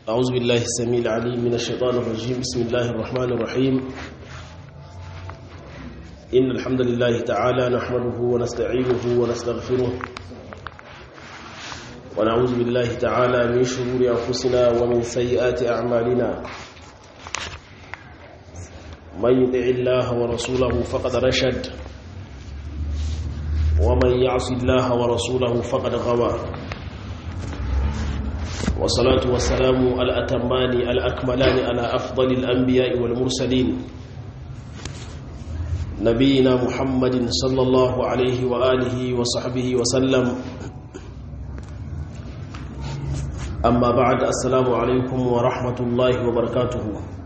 أعوذ بالله السميع العليم من الشيطان الرجيم بسم الله الرحمن الرحيم إن الحمد لله تعالى نحمده ونستعينه ونستغفره ونعوذ بالله تعالى من شرور أنفسنا ومن سيئات أعمالنا من يطع الله ورسوله فقد رشد ومن يعص الله ورسوله فقد غوى والصلاة والسلام الأتمان الأكملان على أفضل الأنبياء والمرسلين نبينا محمد صلى الله عليه وآله وصحبه وسلم أما بعد السلام عليكم ورحمة الله وبركاته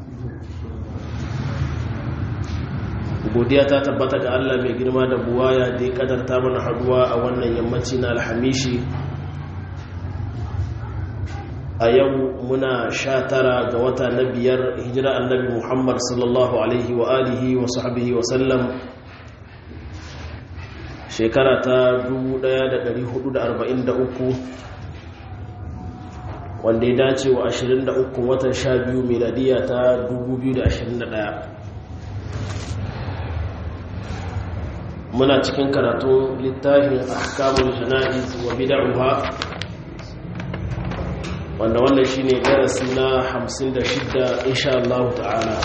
godiya ta tabbata ga Allah mai girma da buwaya da ya kadarta mana haduwa a wannan yammaci na alhamishi a yau muna sha tara ga wata na biyar hijira annabi muhammad sallallahu alaihi wa alihi wa sahbihi wa sallam shekara ta 1443 wanda ya dace wa 23 watan 12 miladiya ta 2021 muna cikin karatun littafin ahkamul jana'iz wa bid'uha wanda wannan shine darasi na 56 insha Allah ta'ala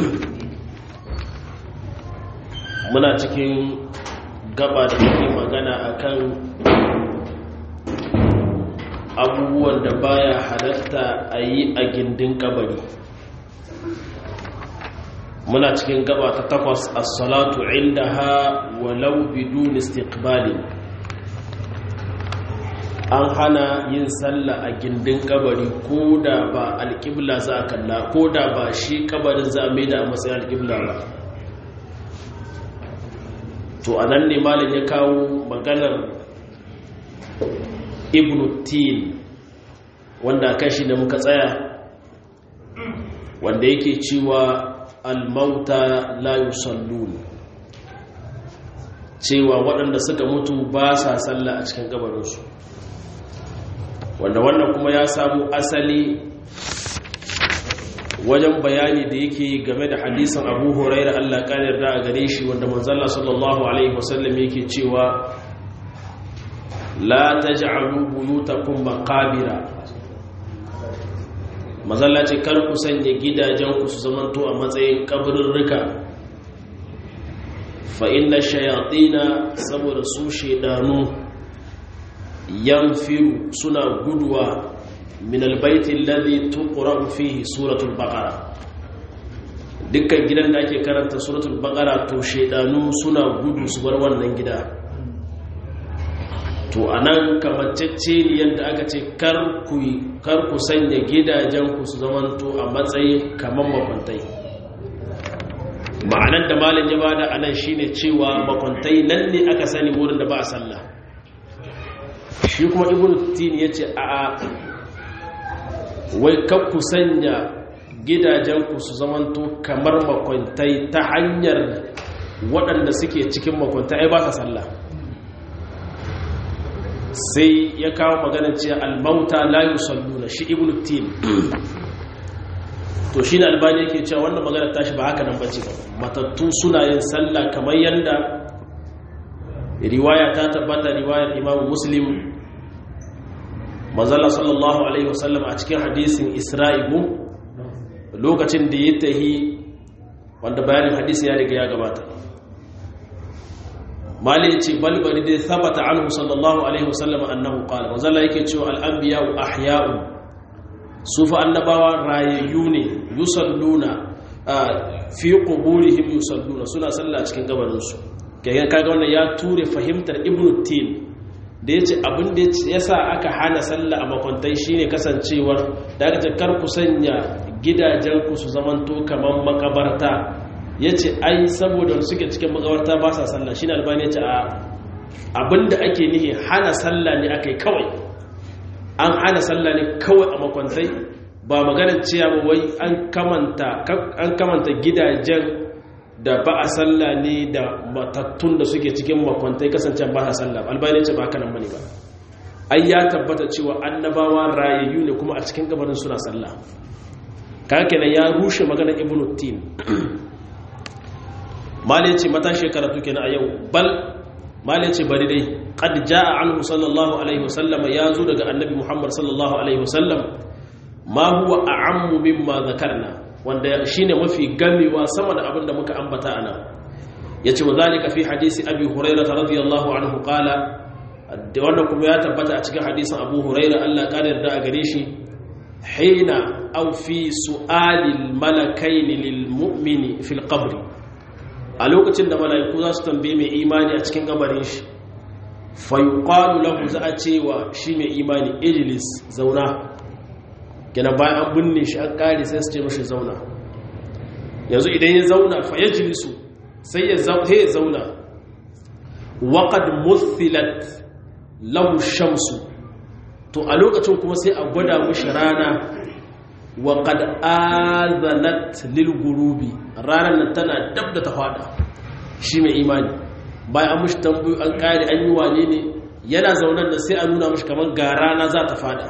muna cikin gaba da take magana akan abubuwan da baya halatta a yi a gindin kabari muna cikin gaba ta takwas as-salatu indaha walau bidun istiqbali an hana yin sallah a gindin kabari ko da ba alƙibla za a kalla ko da ba shi kabarin za a mai da a matsayin alƙibla ba to a nan ne malin ya kawo maganar ibn tin wanda kashi da muka tsaya wanda yake cewa almauta la yusallun cewa waɗanda suka mutu ba sa sallah a cikin gabarinsu wanda wannan kuma ya samu asali wajen bayani da yake game da hadisin abu huraira allah ƙanar da a gare shi wanda manzalla sallallahu alaihi wasallam yake cewa la ta ja'alu buyutakum maqabira mazalla ce kar ku sanya gidajenku su zamanto a matsayin kabirirrika fa inna shayatina saboda su shedanu yanfiru suna guduwa min albaitin ladhi tuqra'u fihi suratul baqara dukkan gidan da ake karanta suratul baqara to shedanu suna gudu su bar wannan gida to anan kamacece ne yadda aka ce kar ku kar ku sanya gidajen ku su zamanto a matsayin kaman makwantai ma'anar da malam ya bada anan shine cewa makwantai nan ne aka sani wurin da ba a sallah shi kuma ibn tin ya ce a wai ku sanya gidajenku su zamanto kamar makwantai ta hanyar waɗanda suke cikin makwantai ai ba ka sallah sai ya kawo magana ce almauta la yusalluna shi ibn tin to shi ne albani yake cewa wannan magana tashi ba haka nan bace ba matattu suna yin sallah kamar yanda riwaya ta tabbata riwayar imam muslim manzala sallallahu alaihi wasallam a cikin hadisin isra'ibu lokacin da ya tahi wanda bayanin hadisi ya riga ya gabata mali ce balbari dai sabata anhu sallallahu alaihi wasallam annahu qala manzala yake cewa al-anbiya'u ahya'u su fa annabawa rayayyu ne yusalluna fi quburihim yusalluna suna sallah cikin gabaninsu kaga kaga wannan ya ture fahimtar ibnu tin da yace abin da yasa aka hana sallah a makwantai shine kasancewar da aka ce kar ku sanya gidajen ku su zamanto kaman makabarta yace ai saboda suke cikin makabarta ba sa sallah shine albani yace a abinda ake nihi hana sallah ne akai kawai an hana sallah ne kawai a makwantai ba maganar cewa wai an kamanta an kamanta gidajen da ba a sallah ne da matattun da suke cikin makwantai kasance ba a sallah albani ce ba kanan bane ba ai ya tabbata cewa annabawa rayayyu ne kuma a cikin gabarin suna sallah kaga kenan ya rushe maganar ibnu tin mali ce mata shekara tuke na a yau bal mali ce bari dai qad jaa anhu sallallahu alaihi wasallam ya zo daga annabi muhammad sallallahu alaihi wasallam ma huwa a'ammu mimma zakarna wanda shine mafi gamewa sama da abin da muka ambata ana yace wa zalika fi hadisi abi hurairah radiyallahu anhu qala da wannan kuma ya tabbata a cikin hadisin abu hurairah Allah ya yarda a gare shi hina aw fi su'alil malakain lil mu'mini fil qabri a lokacin da mala'iku za su tambaye mai imani a cikin gabarin shi fa yuqalu lahu za a cewa shi mai imani ijlis zauna gina bayan an binne shi an kare sai su ce mashi zauna yanzu idan ya zauna fa ya jilisu sai ya zauna waƙad muthilat lahu shamsu to a lokacin kuma sai a gwada mashi rana waƙad azanat lil gurubi ranar nan tana dab da ta fada shi mai imani bayan an mashi tambayo an kare an yi wane ne yana zaunar da sai a nuna mashi kamar ga rana za ta fada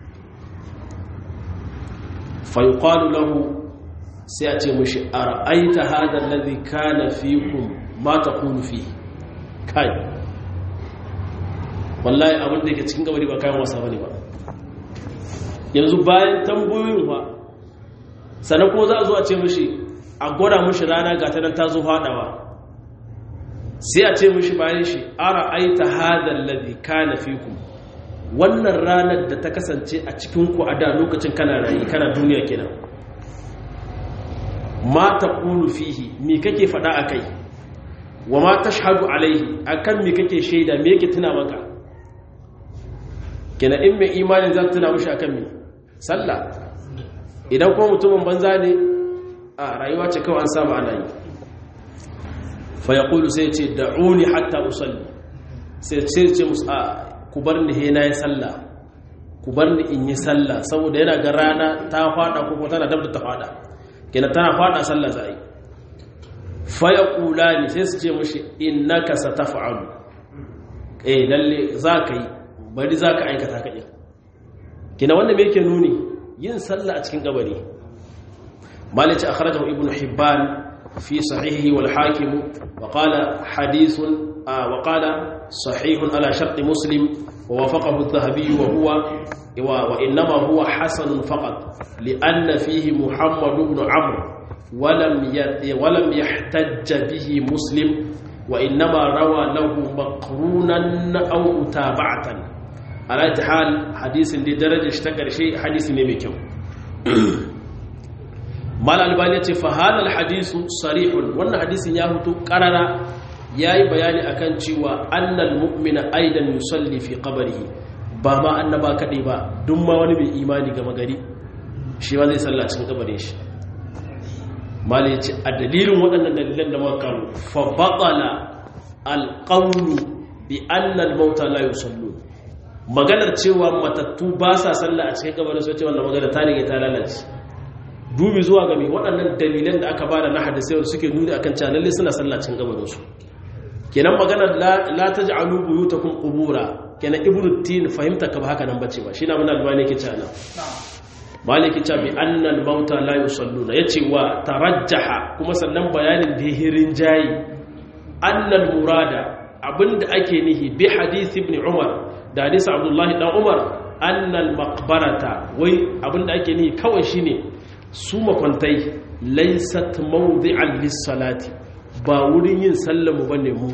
fayuqalu lahu sai a ce mushi ara'aita hada alladhi kana fikum ma taqulu fi kai wallahi abin da yake cikin gabari ba kayan wasa bane ba yanzu bayan tambayoyin fa sannan kuma za a zo a ce mushi a gwada mushi rana ga ta nan ta zo fadawa sai a ce mushi bayan shi ara'aita hada alladhi kana fikum wannan ranar da ta kasance a cikinku a da lokacin kana rayu kana duniya kenan ma ta ƙulu fihi me kake faɗa a kai wa ma ta shahadu alaihi a kan me kake shaida me yake tuna maka kenan in mai imanin za tuna mashi a kan me sallah idan kuma mutumin banza ne a rayuwa ce kawai an saba ana yi fa ya ƙulu sai ce da'uni hatta usalli sai ce musu a ku bar ni he na yi sallah ku bar ni in yi sallah saboda yana ga rana ta fada ko kuma tana dab da ta fada kenan tana fada sallah za yi fa ya kula ni sai su ce mashi innaka sataf'alu eh lalle za ka yi bari za ka aikata ka ɗin kenan wanda me yake nuni yin sallah a cikin kabari malici akhrajahu ibnu hibban fi sahihi wal hakim wa qala hadithun وقال صحيح على شرط مسلم ووافقه الذهبي وهو وإنما هو حسن فقط لأن فيه محمد بن عمرو ولم ولم يحتج به مسلم وإنما روى له مقرونا أو متابعة على حال حديث لدرجة اشتكر شيء حديث نميكو mal albani ce fa hadal hadisu sarihun wannan hadisin ya hutu karara yayi bayani akan cewa annal mu'mina aidan yusalli fi qabrihi ba ma annaba kadai ba duk ma wani mai imani ga magari shi ma zai salla cikin kabarin shi mal ya ce a dalilin waɗannan dalilan da muka kawo fa batala alqawlu bi anna al-mauta la yusallu maganar cewa matattu ba sa sallah a cikin kabarin sai ce wannan magana ta rige ta lalace dubi zuwa ga mai waɗannan dalilan da aka bada na hadisai wanda suke nuni akan cewa lalle suna sallacin gabaninsu kenan magana la taj'alu buyutakum qubura kenan ibnu tin fahimta ka ba haka nan bace ba shine mun albani yake cewa maliki cewa bi annal mauta la yusalluna yace wa tarajjaha kuma sannan bayanin da hirin jayi annal murada abinda ake nihi bi hadith ibn umar da hadisi abdullahi dan umar annal maqbarata wai abinda ake nihi kawai shine su makwantai laisat mawdi'an lis-salati ba wurin yin sallamu bane mu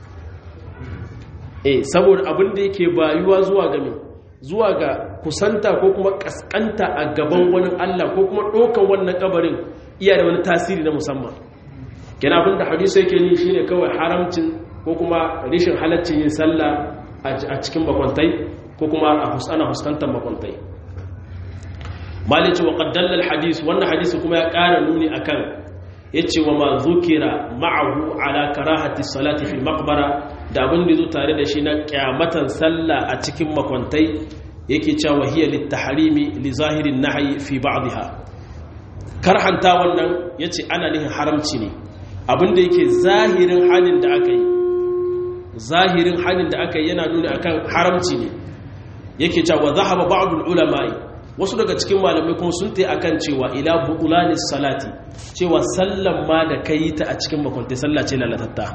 eh saboda abin da yake bayuwa zuwa ga me zuwa ga kusanta ko kuma kaskanta a gaban wani Allah ko kuma dokan wannan kabarin iya da wani tasiri na musamman kina abin da hadisi yake ni shine kawai haramcin ko kuma rishin halaccin yin sallah a cikin makwantai ko kuma a husana huskantar makwantai malice wa qaddalla alhadith wannan hadisi kuma ya ƙara nuni akan yace wa ma zukira ma'ahu ala karahati salati fil maqbara da abin da zo tare da shi na kyamatan sallah a cikin makwantai yake cewa hiya litahrimi li zahirin nahyi fi ba'dha karhanta wannan yace ana nihin haramci ne abin da yake zahirin halin da aka yi zahirin halin da aka yi yana nuni akan haramci ne yake cewa zahaba ba'dul ulama'i wasu daga cikin malamai kuma sun tai akan cewa ila butulanis salati cewa sallan ma da kai ta a cikin makwantai sallah ce lalatatta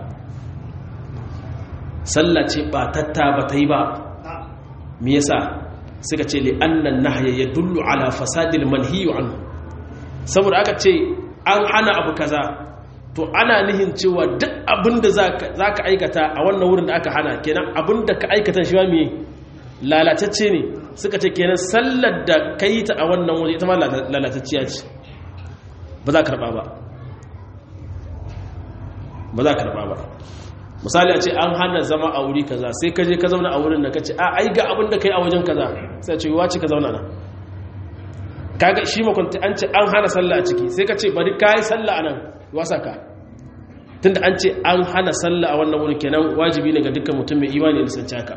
sallah ce ba tatta ba ta yi ba me yasa suka ce li annan nahya yadullu ala fasadil manhiyu anhu saboda aka ce an hana abu kaza to ana nihin cewa duk abinda zaka aikata a wannan wurin da aka hana kenan abinda ka aikata shi ma me lalatacce ne suka ce kenan sallar da kai ta a wannan wuri ita ma lalatacciya ce ba za ka karba ba ba za ka karba ba misali a ce an hana zama a wuri kaza sai ka je ka zauna a wurin da ka ce a ai ga abin da kai a wajen kaza sai ce wace ka zauna nan kaga shi makwanta an ce an hana sallah a ciki sai ka ce bari ka yi sallah a nan wasa ka tunda an ce an hana sallah a wannan wurin kenan wajibi ne ga dukkan mutum mai imani da sanci haka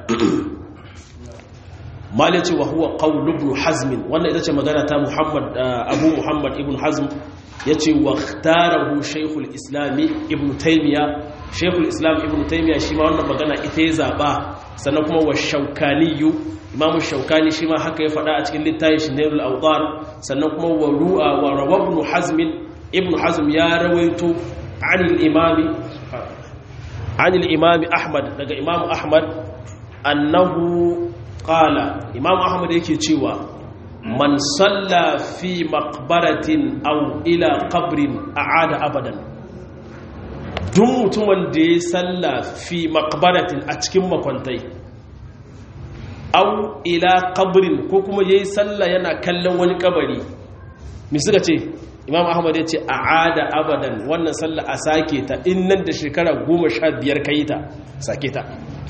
mal yace wa huwa qawl ibn hazm wannan ita ce magana ta muhammad abu muhammad ibn hazm yace wa ikhtarahu shaykhul islam ibn taymiya shaykhul islam ibn taymiya shi ma wannan magana ita ya zaba sannan kuma wa shaukani imamu shaukani shi ma haka ya faɗa a cikin littafin shinairul awtar sannan kuma wa ru'a wa rawa ibn hazm ibn hazm ya rawaito anil imami anil imami ahmad daga imamu ahmad annahu qala imamu ahmad yake cewa man salla fi maqbaratin aw ila qabrin a'ada abadan duk mutumin da ya salla fi maqbaratin a cikin makwantai aw ila qabrin ko kuma yayi salla yana kallon wani kabari me suka ce imam ahmad ya ce a'ada abadan wannan salla a sake ta in nan da shekara 15 kai ta sake ta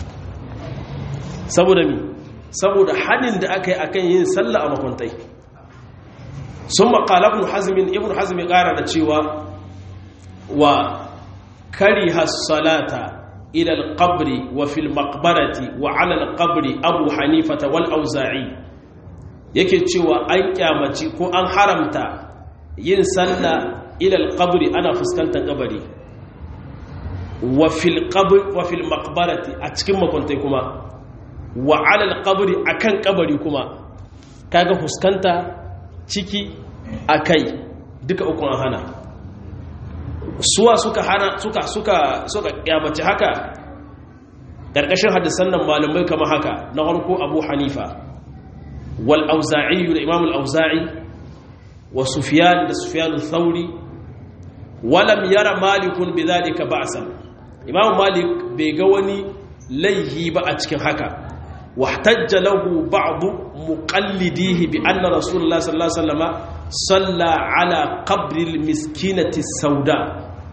saboda mi saboda hannun da aka yi a kan yin sallah a makwantai sun makala ibn hazmin ibn hazmin ƙara da cewa wa kari hassalata ilal qabri wa fil maqbarati wa alal qabri abu hanifata wal auza'i yake cewa an kyamaci ko an haramta yin sallah ilal qabri ana fuskantar kabari wa fil qabri wa fil maqbarati a cikin makwantai kuma wa alal qabri akan kabari kuma kaga fuskanta ciki akai duka uku an hana suwa suka hana suka suka suka kyamace haka karkashin hadisan nan malamai kama haka na farko Abu Hanifa wal Auza'i da Imam al-Auza'i wa Sufyan da Sufyan al-Thawri walam yara malikun bidhalika ba'san Imam Malik bai ga wani laihi ba a cikin haka واحتج له بعض مقلديه بأن رسول الله صلى الله عليه وسلم صلى على قبر المسكينة السوداء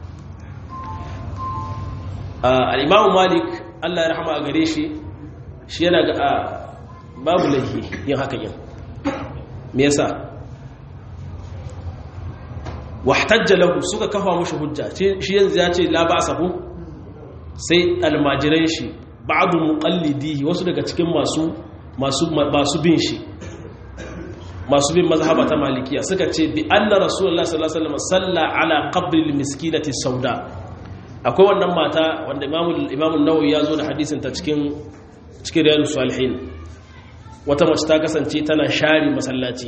آه الإمام مالك الله يرحمه أغريشي shi yana ga babu laifi yin haka yin me yasa wahtajja lahu suka kafa mushi hujja shi yanzu ya ce la ba'sa hu sai almajiran shi ba'adu muqallidihi wasu daga cikin masu masu masu bin shi masu bin mazhaba ta malikiya suka ce bi anna rasulullahi sallallahu alaihi wasallam salla ala qabri almiskinati sauda akwai wannan mata wanda imamu imamu nawawi ya zo da hadisin ta cikin cikin riyadus salihin wata mace ta kasance tana share masallaci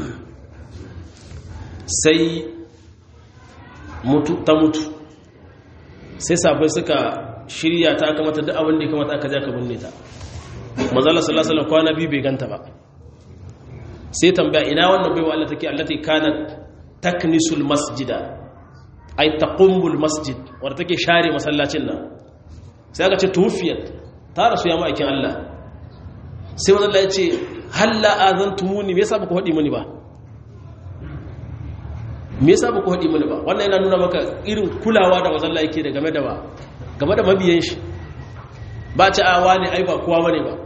sai mutu ta mutu sai sabai suka shirya ta aka mata duk abin da ya kamata aka ja ka binne ta manzala sallallahu alaihi kwana biyu bai ganta ba sai tambaya ina wannan baiwa Allah take allati kanat taknisul masjida ay taqumbul masjid wanda take share masallacin nan sai aka ce tuwfiyat ta rasu ya ma'aikin Allah sai wannan Allah ya ce halla azantumuni me yasa ba ku hadi muni ba me yasa ba ku hadi muni ba wannan yana nuna maka irin kulawa da manzon Allah yake da game da ba game da mabiyan shi ba ci a wane ai ba kowa wane ba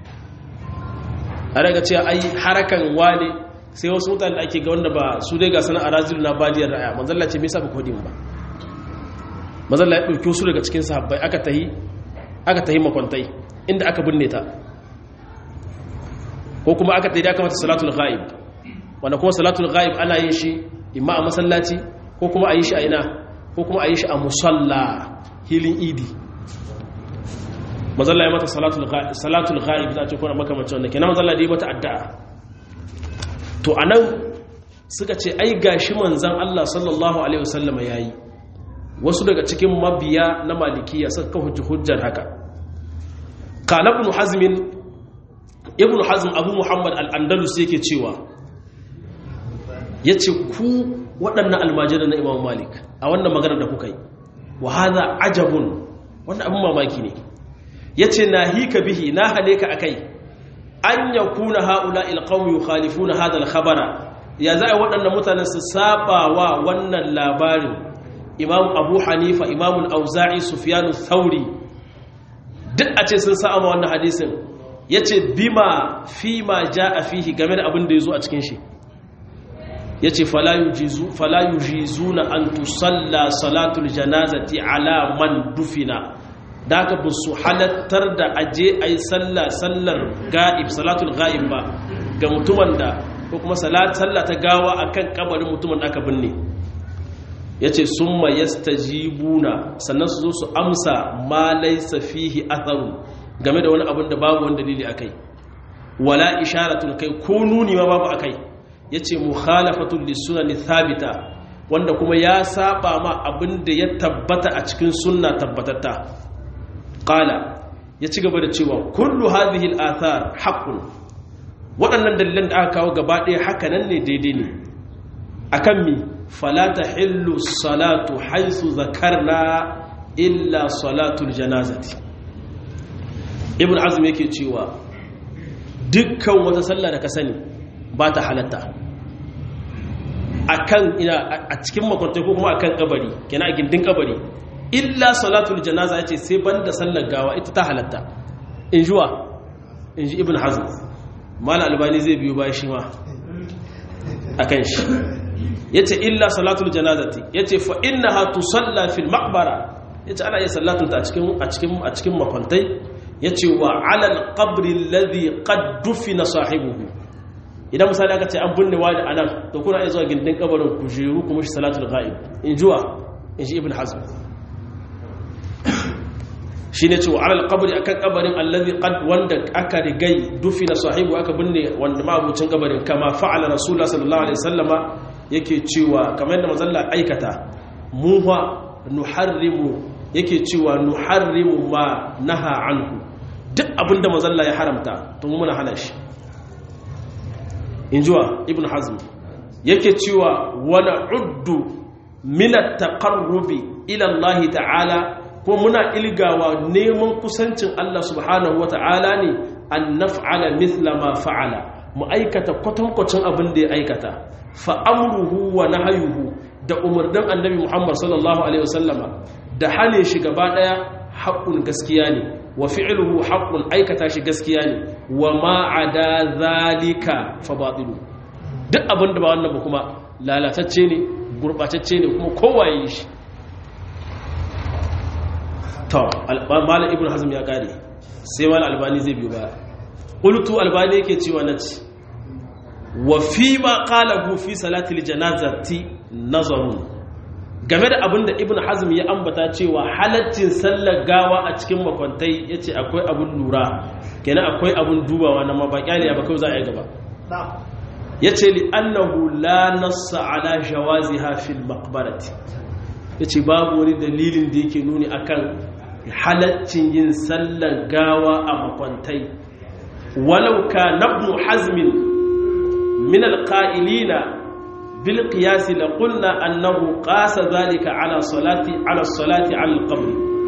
a daga cewa ai harakan wane sai wasu mutane ake ga wanda ba su dai ga sana a razilu na badiyar ra'aya manzalla ce me yasa ba ku ba manzalla ya ɗauki wasu daga cikin sahabbai aka tahi aka tahi makwantai inda aka binne ta ko kuma aka tahi da aka mata salatul ghaib wanda kuma salatul ghaib ana yin shi imma a masallaci ko kuma a yi shi a ina ko kuma a yi shi a musalla hilin idi mazalla ya mata salatul ghaib za a ce kuna makamacin wanda kenan mazalla da yi mata addu'a to anan suka ce ai gashi manzan Allah sallallahu alaihi wasallama yayi wasu daga cikin mabiya na malikiya suka kawo hujjar haka qala ibn hazm ibn hazm abu muhammad al-andalus yake cewa yace ku waɗannan almajiran na imam malik a wannan magana da kuka yi wa hadha ajabun wannan abin mamaki ne yace nahika bihi na hane ka akai an yakuna haula alqawmi yukhalifuna hadha al-khabara ya za a waɗannan mutanen su saba wa wannan labarin imam abu hanifa imam al-auza'i sufyan thauri duk a ce sun sa'a wannan hadisin yace bima fi ma jaa fihi game da abin da yazo a cikin shi yace fala yujizu fala yujizuna an tusalla salatul janazati ala man dufina da aka bu su halattar da aje ayi sallah sallar ga'ib salatul ga'ib ba ga mutumin da ko kuma sallah ta gawa akan kabarin mutumin da aka binne yace summa yastajibuna sannan su zo su amsa ma laysa fihi atharu game da wani abin da babu wani dalili akai wala isharatun kai ko nuni ma babu akai yace mukhalafatul lisunani thabita wanda kuma ya saba ma abin da ya tabbata a cikin sunna tabbatatta qala ya ci gaba da cewa kullu hadhihi al-athar haqqun waɗannan dalilan da aka kawo gaba ɗaya haka nan ne daidai ne akan mi fala tahillu salatu haythu zakarna illa salatul janazati ibn azm yake cewa dukkan wata sallah da ka sani ba ta halatta akan ina a cikin makwantai ko kuma akan kabari kenan a gindin kabari illa salatul janaza yace sai banda sallar gawa ita ta halatta in juwa in ji ibn hazm mal albani zai biyo bayan shi ma akan shi yace illa salatul janazati yace fa innaha tusalla fil maqbara yace ana iya sallatun ta a cikin a cikin a cikin makwantai yace wa ala al qabri alladhi qad dufina sahibuhu idan misali aka ce an binne wani anan to kuna iya zuwa gindin kabarin kujeru kuma shi salatul ghaib in juwa in ji ibn hazm shi ne cewa alal kabari akan kabarin allazi qad wanda aka rigai dufina sahibu aka binne wanda mabucin kabarin kama fa'ala rasulullah sallallahu alaihi wasallama yake cewa kamar yadda manzon aikata mu fa nuharrimu yake cewa nuharrimu ma naha anhu duk abinda manzon ya haramta to mu muna hana shi injuwa ibn hazm yake cewa wala uddu min at-taqarrubi ila Allah ta'ala ko muna ilgawa neman kusancin Allah subhanahu wa ta'ala ne an naf'ala mithla ma fa'ala mu aikata kwatankwacin abin da ya aikata fa'amruhu wa nahayuhu da umarnin annabi Muhammad sallallahu alaihi wasallama da hane shi gaba daya haƙƙun gaskiya ne wa fi'luhu haqqun aikata shi gaskiya ne wa ma ada zalika fa batilu duk abin da ba wannan ba kuma lalatacce ne gurbatacce ne kuma kowaye shi to malam ibn hazm ya kare sai malam albani zai biyo baya qultu albani yake cewa nace wa fi ma qalahu fi salatil janazati nazarun game da abinda ibn hazm ya ambata cewa halaccin sallar gawa a cikin makwantai yace akwai abun lura kenan akwai abun dubawa na mabaƙali ba kai za a yi gaba yace li annahu la nassa ala jawaziha fil maqbarati yace babu wani dalilin da yake nuni akan halaccin yin sallar gawa a makwantai walau ka nabnu hazmin min alqa'ilina bil qiyas la qulna annahu qasa dhalika ala salati ala salati ala alqabr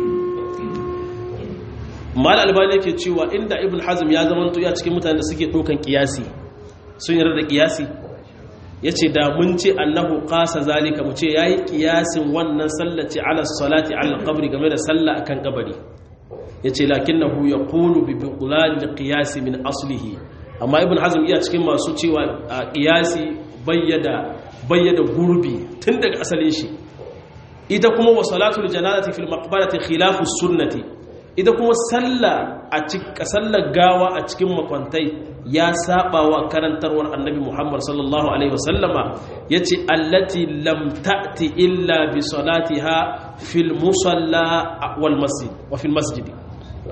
mal albani yake cewa inda ibn hazm ya zamanto ya cikin mutanen da suke dokan qiyasi sun yarda da qiyasi yace da mun ce annahu qasa zalika mu ce yayi kiyasin wannan sallaci ala salati ala alqabri game da sallah akan kabari yace lakinnahu yaqulu bi biqlan alqiyas min aslihi amma ibn hazm iya cikin masu cewa qiyasi bayyada bayyada gurbi tun daga asalin shi ita kuma wa salatul janazati fil maqbarati khilafu sunnati ita kuma sallah a cikin sallar gawa a cikin makwantai ya saba wa karantarwar annabi Muhammad sallallahu alaihi wasallama yace allati lam ta'ti illa bi salatiha fil musalla wal masjid wa fil masjid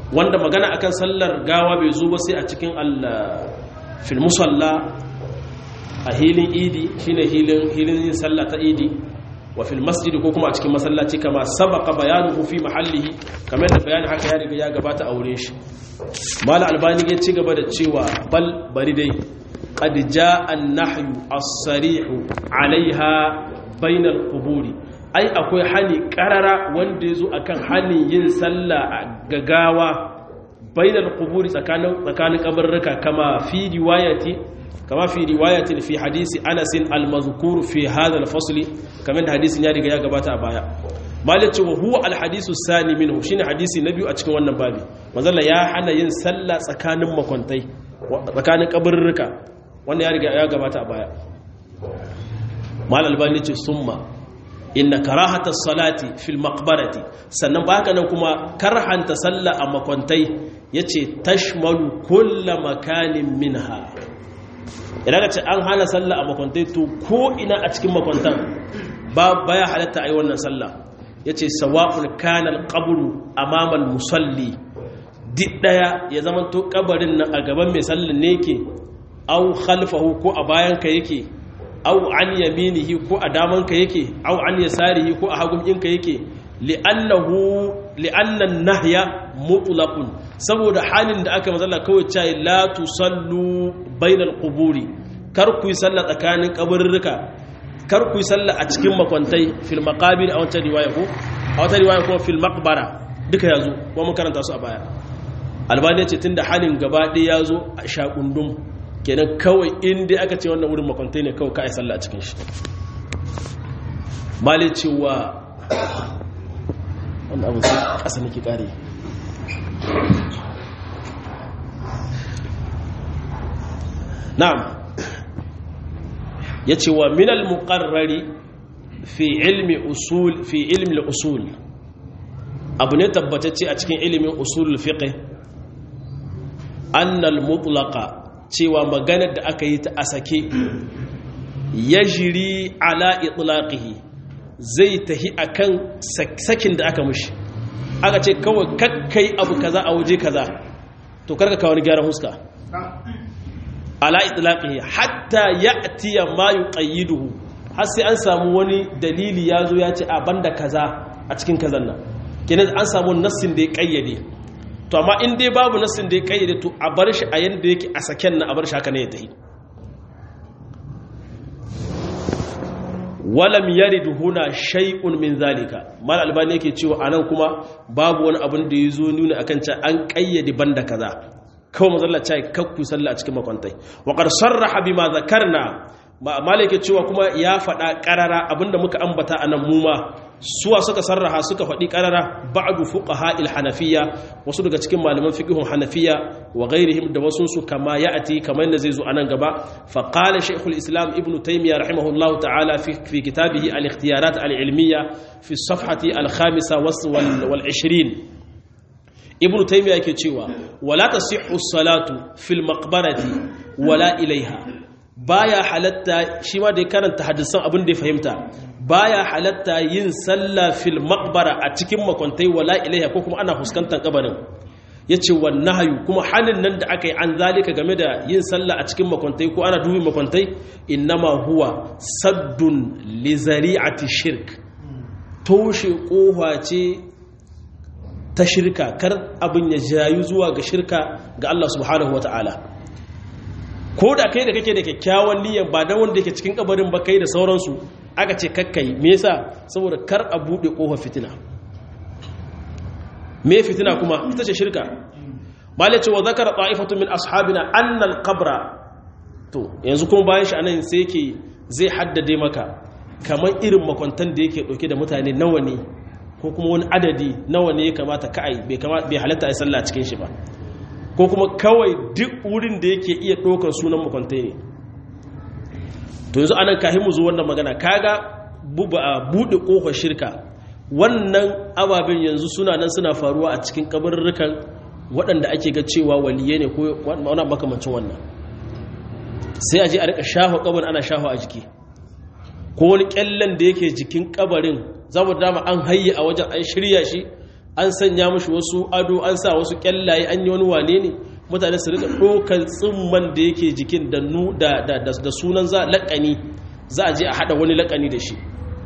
wanda magana akan sallar gawa bai zo ba sai a cikin fil musalla a hilin idi shine hilin hilin yin sallah ta idi wa fil masjid ko kuma a cikin masallaci kama sabaqa bayanuhu fi mahallihi kamar da bayani haka ya riga ya gabata a wurin shi mal albani ya ci gaba da cewa bal bari dai qad jaa an-nahyu as-sarih 'alayha bainal quburi ai akwai hani karara wanda yazo akan hanin yin sallah a gagawa bainal quburi tsakanin tsakanin kabarruka kama fi riwayati kama fi riwayatin fi hadisi Anas al-mazkur fi hadha al-fasl kamar da hadisin ya riga ya gabata a baya malice wa huwa al-hadisu sani minhu shine hadisi na biyu a cikin wannan babi manzalla ya hana yin sallah tsakanin makwantai tsakanin kabarruka wanda ya riga ya gabata a baya mal albani ce summa inna karahata salati fil maqbarati sannan baka nan kuma karhanta sallah a makwantai yace tashmalu kulla makanin minha idan ka ce an hana sallah a makwantai to ko ina a cikin makwantan ba baya halatta ai wannan sallah yace sawa'un kana al-qabru amama al-musalli duk daya ya zama to kabarin nan a gaban mai sallan ne yake au khalfahu ko a bayan ka yake au an yaminihi ko a daman ka yake au an yasarihi ko a hagun ɗinka yake li'annahu li'annan nahya mutlaqun saboda halin da aka mazalla kawai cewa la tusallu bainal quburi kar ku yi sallah tsakanin kaburruka kar ku yi sallah a cikin makwantai fil maqabir a wancan riwaya ko a wata riwaya ko fil maqbara duka yazo ko mun karanta su a baya albani ce tunda halin gaba ɗaya yazo a shakundum kenan kawai in dai aka ce wannan wurin makwantai ne kawai ka yi sallah a cikin shi mali cewa wannan abu sai ƙasa nake ƙare na'am ya ce wa minal muƙarrari fi ilmi usul fi ilmi usul abu ne tabbatacce a cikin ilimin usul fiqh annal mutlaqa cewa maganar da aka yi ta a sake ya jiri ala itlaqihi zai tahi akan sakin da aka mushi aka ce kawai kakkai abu kaza a waje kaza to karka kawo wani gyaran huska ala itlaqihi hatta ya'ti ma yuqayyiduhu har sai an samu wani dalili yazo ya ce a banda kaza a cikin kazan nan kenan an samu nassin da ya kayyade to amma in dai babu nassin da ya kayyade to a bar shi a yanda yake a saken na a bar shi haka ne ya tahi walam yarid huna shay'un min zalika mal albani yake cewa anan kuma babu wani abin da yazo nuna akan cewa an kayyade banda kaza kawai mazalla cai kakku sallah a cikin makwantai wa qad sarraha bima zakarna mal yake cewa kuma ya faɗa ƙarara abinda muka ambata anan mu ma suwa suka sarraha suka faɗi ƙarara ba'du fuqaha hanafiya wasu daga cikin malaman fiqhun hanafiya wa ghairihim da wasu su kama ya'ati kamar yadda zai zo anan gaba fa qala shaykhul islam ibn taymiyyah rahimahullahu ta'ala fi fi kitabihi al-ikhtiyarat al-ilmiyya fi as-safhati al-khamisa wal 20 ibn taymiyyah yake cewa wala tasihhu as-salatu fil maqbarati wala ilaiha baya halatta shi ma da ya karanta hadisan abin da ya fahimta baya halatta yin sallah fil maqbara a cikin makwantai wala ilaiha ko kuma ana fuskantar kabarin yace wannan hayu kuma halin nan da aka yi an zalika game da yin sallah a cikin makwantai ko ana dubi makwantai innama huwa saddun li zari'ati shirk toshe kofa ce ta shirka kar abin ya jayu zuwa ga shirka ga Allah subhanahu wataala ko da kai da kake da kyakkyawan niyyar ba da wanda yake cikin kabarin ba kai da sauransu aka ce kakkai me yasa saboda kar a bude kofar fitina me fitina kuma ita ce shirka malai ce wa zakara ta'ifatu min ashabina anna al-qabra to yanzu kuma bayan shi anan sai yake zai haddade maka kamar irin makwantan da yake dauke da mutane nawa ne ko kuma wani adadi nawa ne ya kamata kai bai kamata bai halatta ai sallah cikin shi ba ko kuma kawai duk wurin da yake iya ɗaukar sunan makwantai ne to yanzu anan kahin mu zo wannan magana kaga buɗe ƙofar shirka wannan ababen yanzu suna nan suna faruwa a cikin kabarurrukan waɗanda ake ga cewa waliye ne ko wani makamancin wannan sai a je a rika shafa kabarin ana shafa a jiki ko wani kyallen da yake jikin kabarin za mu dama an hayye a wajen an shirya shi an sanya mushi wasu ado an sa wasu kyallaye an yi wani wane ne mutane su rika ɗaukar tsimman da yake jikin da sunan za laƙani za a je a haɗa wani laƙani da shi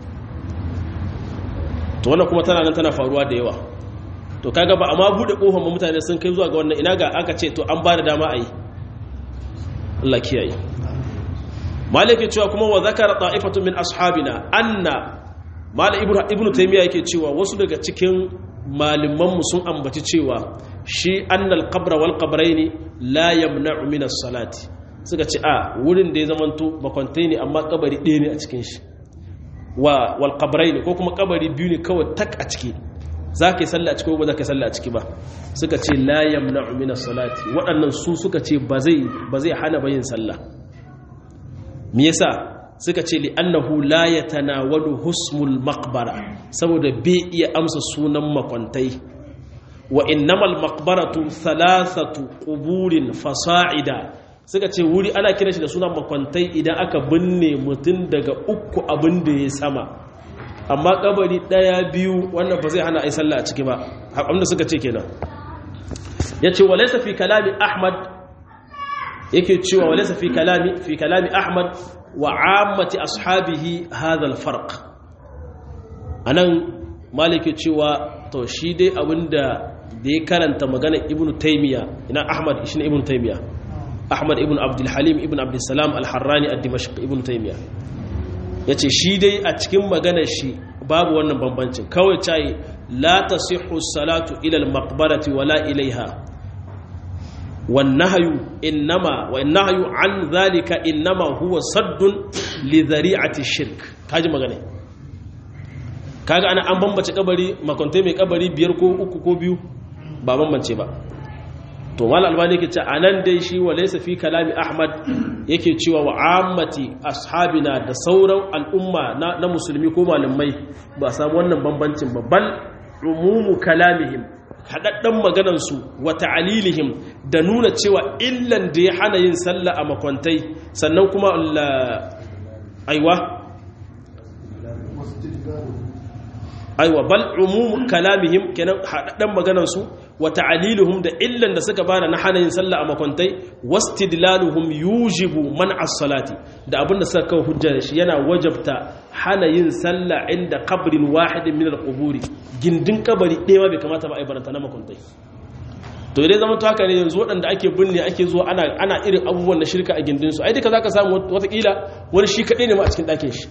to wannan kuma tana nan tana faruwa da yawa to kaga ba amma buɗe ƙofar mutane sun kai zuwa ga wannan ina ga aka ce to an ba da dama a yi Allah kiyaye maliki cewa kuma wa zakara ta'ifatu min ashabina anna mala ibnu taymiya yake cewa wasu daga cikin malaman mu sun ambaci cewa shi annal qabra wal qabrayn la yamna'u min as-salati suka ce a wurin da ya zamanto makwantai ne amma kabari ɗaya ne a cikin shi wa wal qabrayn ko kuma kabari biyu ne kawai tak a ciki za ka yi sallah a ciki ko ba za ka yi sallah a ciki ba suka ce la yamna'u min as-salati waɗannan su suka ce ba zai ba zai hana bayin sallah me yasa suka ce li annahu la yatanawalu husmul maqbara saboda bai iya amsa sunan makwantai wa innamal maqbaratu thalathatu quburin fasa'ida suka ce wuri ana kira shi da sunan makwantai idan aka binne mutum daga uku abin da ya sama amma kabari daya biyu wannan ba zai hana ai sallah a ciki ba abinda suka ce kenan yace walaysa fi kalami ahmad yake cewa walaysa fi kalami fi kalami ahmad wa ammati ashabihi hadha alfarq anan malike cewa to shi dai abinda da ya karanta magana ibnu taymiya ina ahmad shine ibnu taymiya ahmad ibn abdul halim ibn abdul salam al-harrani ad-dimashq ibnu taymiya yace shi dai a cikin maganar shi babu wannan bambancin kawai cai la tasihhu salatu ila al-maqbarati wala ilaiha والنهي إنما والنهي عن ذلك إنما هو صد لذريعة الشرك kaji magana kaga ana an bambace kabari makontai mai kabari biyar ko uku ko biyu ba bambance ba to wal albani yake ce anan dai shi walaysa fi kalami ahmad yake cewa wa ammati ashabina da sauran al'umma na, musulmi ko malamai ba samu wannan bambancin ba bal umumu kalamihim haɗaɗɗen maganansu wa ta'alilihim da nuna cewa illan da ya hana yin sallah a makwantai sannan kuma aiwa aiwa bal umum kalamihim kenan haɗaɗɗen maganansu wa ta'alilihim da illan da suka bada na hana yin sallah a makwantai wastidlaluhum yujibu man as-salati da abinda suka kawo hujja da shi yana wajabta hana yin sallah inda qabrin wahidin min al-quburi gindin kabari ɗaya ma bai kamata ba a yi baranta na makwantai to idan zama to haka ne yanzu waɗanda ake binne ake zuwa ana ana irin abubuwan na shirka a gindin su ai duka zaka samu watakila wani shi kaɗai ne ma a cikin ɗakin shi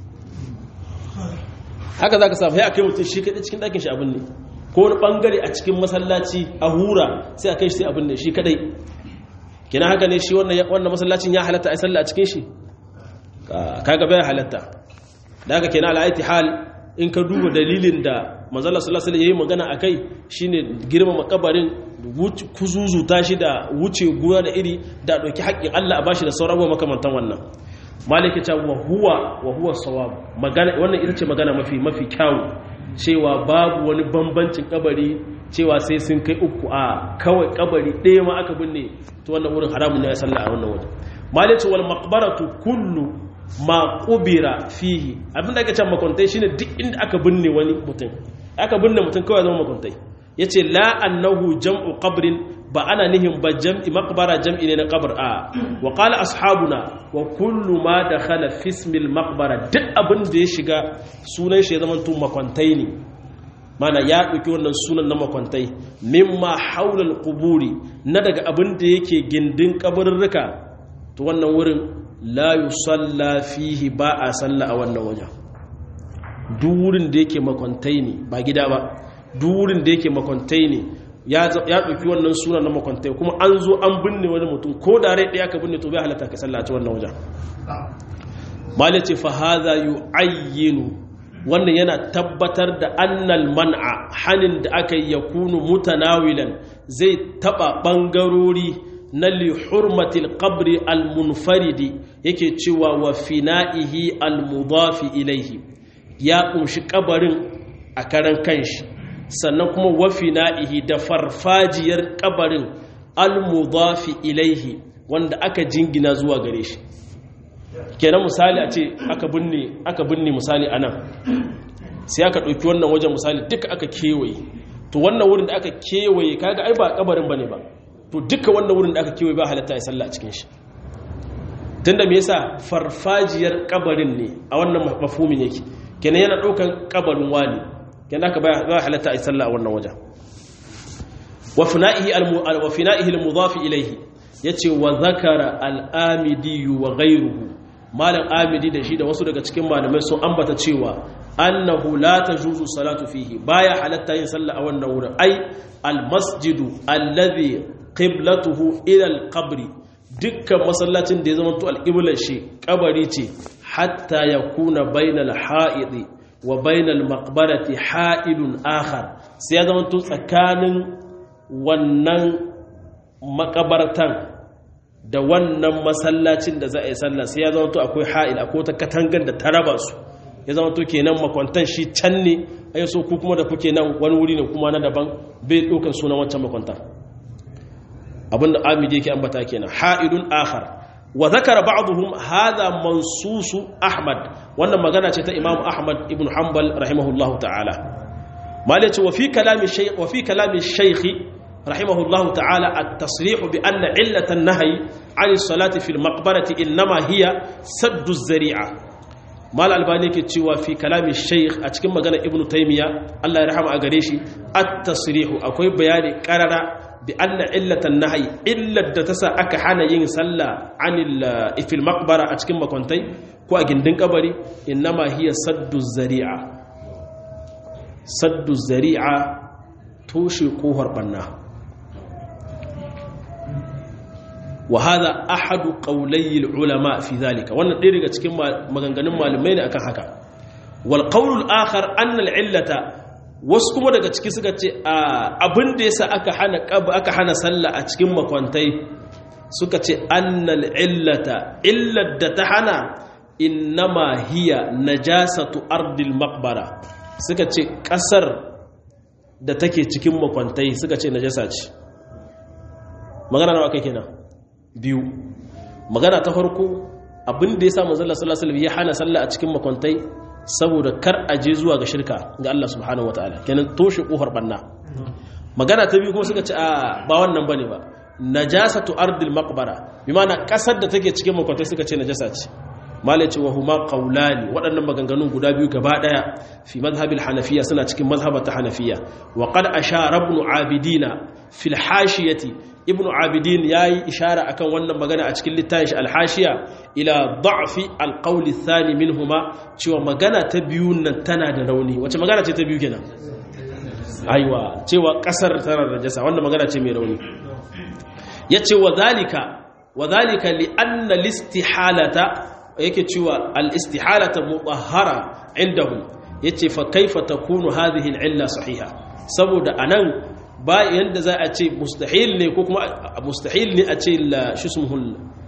haka zaka samu ya kai mutum shi kaɗai cikin ɗakin shi abin ne ko wani ɓangare a cikin masallaci a hura sai a kai shi sai abin ne shi kaɗai kina haka ne shi wannan masallacin ya halatta a sallah a cikin shi kaga bai halatta da haka kenan al'aiti hal in ka duba dalilin da manzala sallallahu alaihi yayi magana akai shine girmama kabarin kuzuzuta shi da wuce guwa da iri da dauki haƙƙin Allah a bashi da sauran abubuwa makamantan wannan maliki ta wa huwa wa huwa sawab magana wannan ita ce magana mafi mafi kyawu cewa babu wani bambancin kabari cewa sai sun kai uku a kawai kabari ɗaya ma aka binne to wannan wurin haramun ne ya sallah a wannan wajen maliki wal maqbaratu kullu ma kubira fihi abin da aka ce makwantai shine duk inda aka binne wani mutum aka binne mutum kawai zama makwantai yace la annahu jam'u qabrin ba ana nihin ba jam'i maqbara jam'i ne na qabr a wa qala ashabuna wa kullu ma dakhala fi ismil maqbara duk abin da ya shiga sunan shi ya zama tun makwantai ne mana ya ɗauki wannan sunan na makwantai mimma haula al-quburi na daga abin da yake gindin kabarurruka to wannan wurin la yusalla fihi ba a salla a wannan wajen duk wurin da yake makwantai ne ba gida ba duk wurin da yake makwantai ne ya ɗauki wannan suna na makwantai kuma an zo an binne wani mutum ko da rai ɗaya ka binne to bai halatta ka sallaci wannan wajen malice fa hadha yu'ayyinu wannan yana tabbatar da annal man'a hanin da aka yi yakunu mutanawilan zai taba bangarori na lihurmatil qabri almunfaridi yake cewa wa fina'ihi almudafi ilaihi ya kunshi kabarin a karan kanshi sannan kuma wa fina'ihi da farfajiyar kabarin almudafi ilaihi wanda aka jingina zuwa gare shi kenan misali a ce aka binne aka binne misali anan sai aka ɗauki wannan wajen misali duka aka kewaye to wannan wurin da aka kewaye kaga ai ba kabarin bane ba to duka wannan wurin da aka kewaye ba halatta ya sallah a cikin shi tunda me yasa farfajiyar kabarin ne a wannan mafhumin yake kenan yana daukan kabarin wani kenan aka ba halatta ya sallah a wannan wajen wa fina'ihi al wa fina'ihi al-mudaf ilayhi yace wa zakara al-amidi wa ghayruhu malam amidi da shi da wasu daga cikin malamai sun ambata cewa annahu la tajuzu salatu fihi baya halatta yin sallah a wannan wurin ai almasjidu alladhi qiblatuhu ila alqabri dukkan masallacin da ya zama to alqiblar shi kabari ce hatta yakuna bainal ha'idi wa bainal maqbarati ha'ilun akhar sai ya zama to tsakanin wannan makabartan da wannan masallacin da za a yi sallah sai ya zama to akwai ha'il akwai ta katangar da ta raba su ya zama to kenan makwantan shi can ne ai so ku kuma da kuke nan wani wuri ne kuma na daban bai ɗaukan sunan wancan makwantar abinda amidi yake ambata kenan ha'ilun akhar wa zakara ba'dhum hadha mansusu ahmad wannan magana ce ta imam ahmad ibn hanbal rahimahullahu ta'ala malaci wa fi kalami shaykh wa fi kalami shaykh رحمه الله تعالى التصريح بأن علة النهي عن الصلاة في المقبرة إنما هي سد الزريعة ما الألباني كتشوى في كلام الشيخ أتكلم مغانا ابن تيمية الله يرحمه أغريشي التصريح أكوي بياني قرر بأن علة النهي إلا تسا أكحانا ينسلى عن في المقبرة أتكلم مكونتي كو أجندن قبري إنما هي سد الزريعة سد الزريعة توشي قوهر بناه وهذا أحد قولي العلماء في ذلك وانا ديرغا cikin maganganun malamai ne akan haka wal qawl al akhar anna al illata wasu kuma daga ciki suka ce abin da yasa aka hana aka hana sallah a cikin makwantai suka ce anna al illata illat da ta hana innama hiya najasatu ardil maqbara suka ce kasar da take cikin makwantai suka ce najasa ce magana nawa kai kenan biyu magana ta farko abin da ya sa manzala sallallahu alaihi ya hana sallah a cikin makwantai saboda kar a je zuwa ga shirka ga Allah subhanahu wataala kenan toshe kofar banna magana ta biyu kuma suka ce a ba wannan bane ba najasatu ardil maqbara bi ma'ana kasar da take cikin makwantai suka ce najasa ce malai ce wa huma qawlani waɗannan maganganun guda biyu gaba daya fi madhhabil hanafiya suna cikin mazhabata hanafiya wa qad ashara ibn abidina fil hashiyati ibn abidin yayi ishara akan wannan magana a cikin littafin shi al-hashiya ila da'fi al-qawl ath-thani minhuma cewa magana ta biyu nan tana da rauni wace magana ce ta biyu kenan aiwa cewa kasar tana da najasa wannan magana ce mai rauni yace wa zalika wa zalika li anna al-istihalata yake cewa al-istihalata mutahhara indahum yace fa kaifa takunu hadhihi al-illa sahiha saboda anan ba yanda za a ce mustahil ne ko kuma mustahil ne a ce shismuhul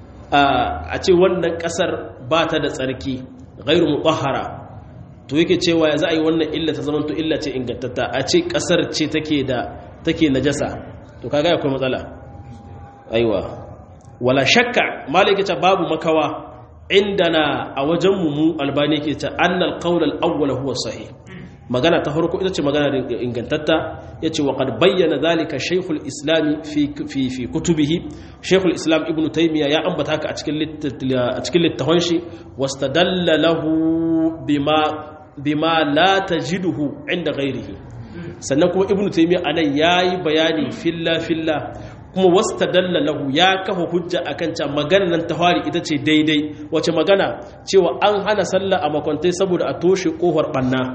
a ce wannan kasar ba ta da tsarki ghairu mutahhara to yake cewa ya za a yi wannan illa ta zama to illa ce ingantatta a ce kasar ce take da take najasa to kaga akwai matsala aiwa wala shakka malaka ta babu makawa indana a wajen mu albani ke ta annal qawl al-awwal huwa sahih magana ta farko ita ce magana ingantatta ya ce wa qad bayyana zalika shaykhul islam fi fi fi kutubihi shaykhul islam ibnu taymiya ya ambata haka a cikin a cikin littafin shi wastadalla lahu bima bima la tajiduhu inda ghairihi sannan kuma ibnu taymiya anan yayi bayani filla filla kuma wastadalla lahu ya kafa hujja akan cewa maganar nan ta fari ita ce daidai wace magana cewa an hana sallah a makwantai saboda a toshe kofar banna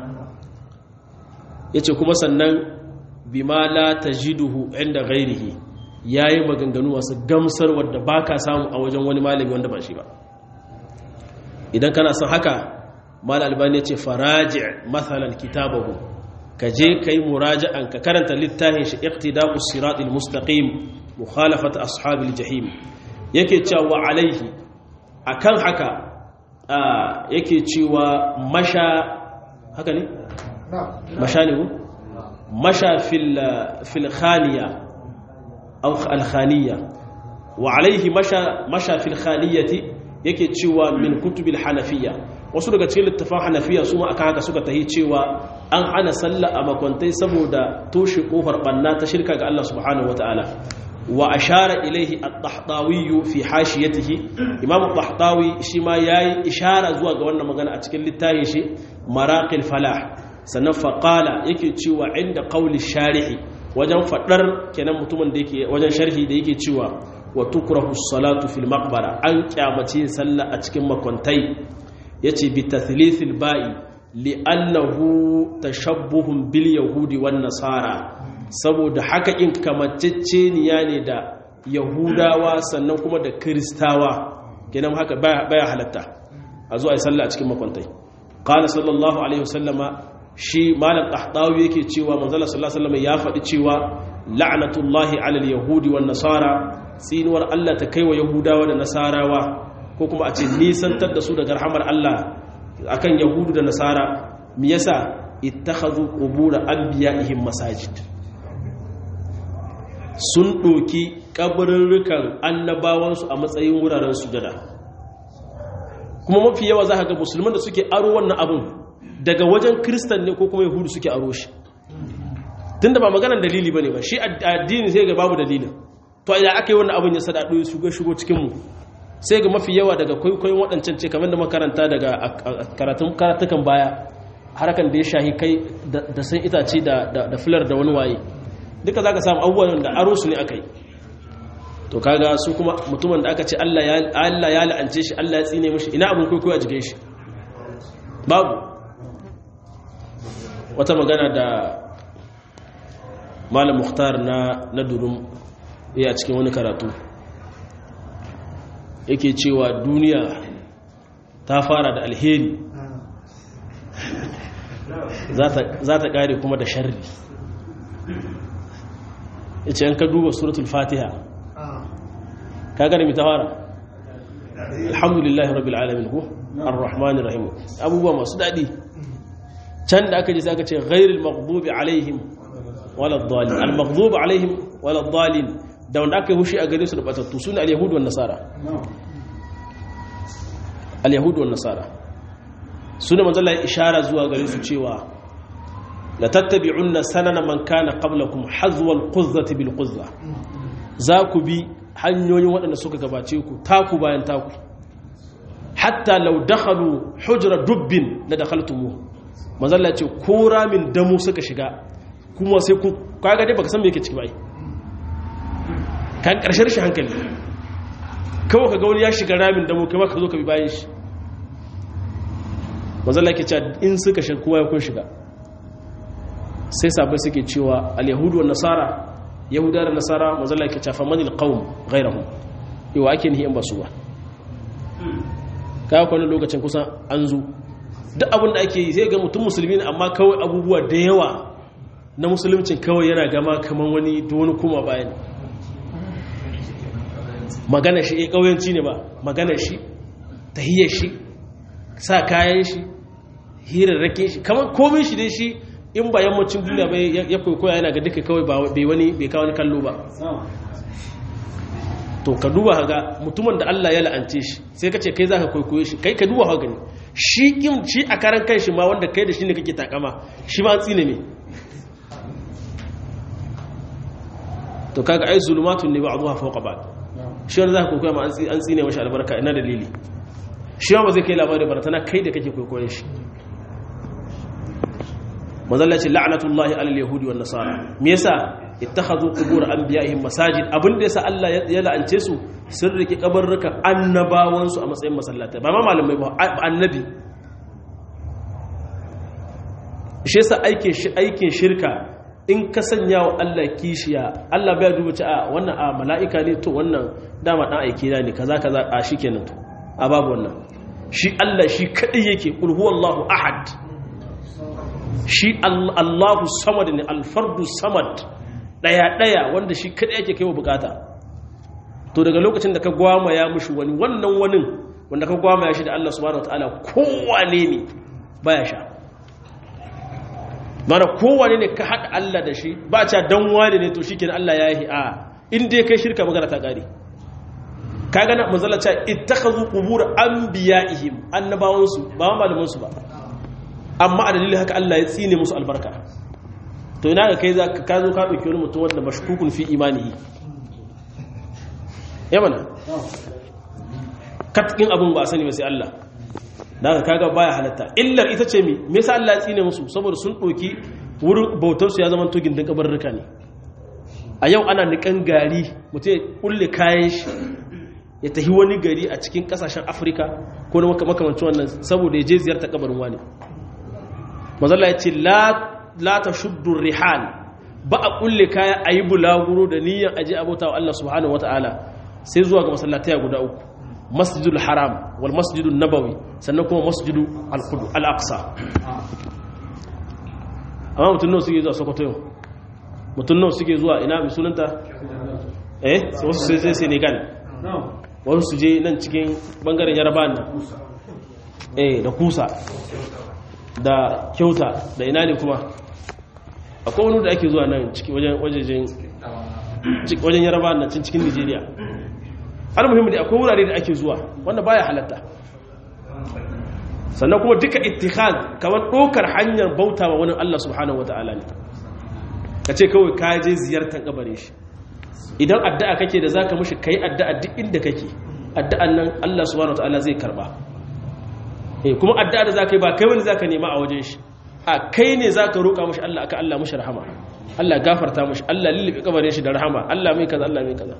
ya ce kuma sannan bima la ta jiduhu inda gairihi ya yi maganganu wasu gamsar wadda ba ka samu a wajen wani malami wanda ba shi ba idan kana son haka mal albani ya ce faraji matsalan kitabahu ka je ka yi muraja'an ka karanta littafin shi iqtida'us siratul mustaqim mukhalafat ashabil jahim yake cewa alaihi akan haka yake cewa masha haka ne مشى له مشى في في الخانية أو الخانية وعليه مشى مشى في الخانية yake cewa min kutubil hanafiya wasu daga cikin littafan hanafiya su ma aka haka suka tahi cewa an hana sallah a makwantai saboda toshe kofar banna ta shirka ga Allah subhanahu wataala wa ashara ilaihi at-tahtawi fi hashiyatihi imam at-tahtawi shi ma yayi ishara zuwa ga wannan magana a cikin littafin shi maraqil falah sannan faqala yake cewa inda qawli sharihi wajen fadar kenan mutumin da yake wajen sharhi da yake cewa wa tukrahu as-salatu fil maqbara an kyamace sallah a cikin makwantai yace bi tathlithil ba'i li'annahu tashabbuhun bil yahudi wan nasara saboda haka in kamacceceniya ne da yahudawa sannan kuma da kristawa kenan haka baya halatta a zo a yi sallah a cikin makwantai qala sallallahu alaihi wasallama shi malam qahtawi yake cewa manzala sallallahu alaihi wasallama ya faɗi cewa la'natullahi alal yahudi wan nasara tsinuwar Allah ta kaiwa yahudawa da nasarawa ko kuma a ce nisantar da su daga rahamar Allah akan yahudu da nasara me yasa ittakhadhu qubur anbiya'ihim masajid sun doki kabarurrukan annabawansu a matsayin wuraren sujada kuma mafi yawa za ka ga musulman da suke aro wannan abin daga wajen kristan ne ko kuma yahudu suke aro shi tunda ba maganar dalili bane ba shi addini sai ga babu dalilin to idan aka yi wannan abin ya sadado ya shigo shigo cikin mu sai ga mafi yawa daga kwaikwayon waɗancan ce kamar da makaranta daga karatun karatukan baya harkan da ya shahi kai da san itace da filar da wani waye duka za ka samu abubuwan da aro su ne aka yi to kaga su kuma mutumin da aka ce Allah ya la'ance shi Allah ya tsine mashi ina abin kwaikwayo a jikin shi babu wata magana da malam muhtar na na durum ya cikin wani karatu yake cewa duniya ta fara da alheri za ta kare kuma da sharri ya ce ka duba suratul fatiha ka gane mai ta fara alhamdulillahi rabbil alamin ko ar-rahmanir rahim abubuwa masu daɗi can da aka ji sai aka ce ghairil maghdubi alaihim wala dhalin al-maghdubi alaihim wala dhalin da wanda aka yi hushi a gare su da batattu suna al-yahudu wan nasara al-yahudu wan nasara suna manzala ya ishara zuwa gare su cewa la tattabi'unna sanana man kana qablakum hazwa al-quzzati bil quzza za ku bi hanyoyin waɗanda suka gabace ku taku bayan taku hatta law dakhalu hujra dubbin la dakhaltumuh manzala ce ko ramin damu suka shiga kuma sai ku kaga dai baka san me yake ciki ba kan karshen shi hankali kawai ka ga wani ya shiga ramin damu kai ka zo ka bi bayan shi manzala ke cewa in suka shiga kowa ya kun shiga sai sabai suke cewa al-yahudu wa nasara yahuda da nasara manzala ke cewa famanil qawm ghayrahum yawa ake nihi in ba su ba kawo kwanan lokacin kusan an zo duk abin da ake yi sai ga mutum musulmi ne amma kawai abubuwa da yawa na musulmcin kawai yana gama kamar wani da wani kuma bayan magana shi eh kauyanci ne ba magana shi tahiyar shi sa kayan shi hirarrake shi kamar komin shi dai shi in ba yammacin duniya bai ya kwaikwaya yana ga duka kawai bai wani bai kawo kallo ba to ka duba ga mutumin da Allah ya la'ance shi sai ka ce kai zaka kwaikwaye shi kai ka duba ha gani shi kim shi a karan kanshi ma wanda kai da shi ne kake takama shi ma tsine ne to kaga ai zulumatun ne ba'dha fawqa ba'd shi wanda zaka kwaikwaya ma an tsine mashi albarka ina dalili shi ma ba zai kai labari baratana kai da kake kwaikwayen shi mazalla ce la'natullahi alal yahudi wan nasara me yasa ittakhadhu qubur anbiya'ihim masajid abin da yasa Allah ya la'ance su sun rike kabarrukan annabawan su a matsayin masallatai ba ma malamai ba annabi shi yasa aikin aikin shirka in ka sanya wa Allah kishiya Allah bai duba ci a wannan a mala'ika ne to wannan dama dan aiki na ne kaza kaza a shikenan to a babu wannan shi Allah shi kadai yake kul huwallahu ahad shi Allahu samad ne alfardu samad daya daya wanda shi kadai yake kaiwa bukata to daga lokacin da ka gwama ya mushi wani wannan wani wanda ka gwama ya shi da Allah subhanahu wataala kowane ne baya sha mana kowane ne ka haɗa Allah da shi ba ca dan wani ne to shikenan Allah ya yi a in dai kai shirka magana ta kare kaga na manzala ce ittakhadhu qubur anbiya'ihim annabawansu ba malaman su ba amma a dalilin haka Allah ya tsine musu albarka to ina ga kai za ka zo ka dauki wani mutum wanda mashkukun fi imanihi ya mana katkin abun ba a sani ba sai Allah daga kaga baya halatta illar ita ce mi me yasa Allah ya tsine musu saboda sun doki wurin bautar su ya zama to gindin kabarruka ne a yau ana nikan gari mutum ya kulle kayan shi ya tafi wani gari a cikin kasashen Afirka ko na makamancin wannan saboda ya je ziyarta kabarin wani mazalla ya ce la la tashuddu rihal ba a kulle kaya ayi bulaguro da niyyar aje abota wa Allah subhanahu wataala sai zuwa ga masallatai guda uku masjidul haram wal masjidul nabawi sannan kuma masjidu al-qudu al-aqsa amma mutum nawa suke zuwa sokoto yau mutum nawa suke zuwa ina mai sunanta eh wasu sai sai senegal wasu su je nan cikin bangaren yaraba nan eh da kusa da kyauta da ina ne kuma akwai wani da ake zuwa nan cikin wajen wajen yaraba nan cikin nigeria almuhimmi da akwai wurare da ake zuwa wanda baya halatta sannan kuma duka ittihad kamar ɗaukar hanyar bauta wa wani Allah subhanahu wata'ala ne ka ce kawai ka je ziyartar kabare shi idan addu'a kake da zaka mushi kai addu'a duk inda kake addu'an nan Allah subhanahu wata'ala zai karba eh kuma addu'a da zaka yi ba kai wani zaka nema a wajen shi a kai ne zaka roƙa mushi Allah aka Allah mushi rahama Allah gafarta mushi Allah lillibe kabarin shi da rahama Allah mai kaza Allah mai kaza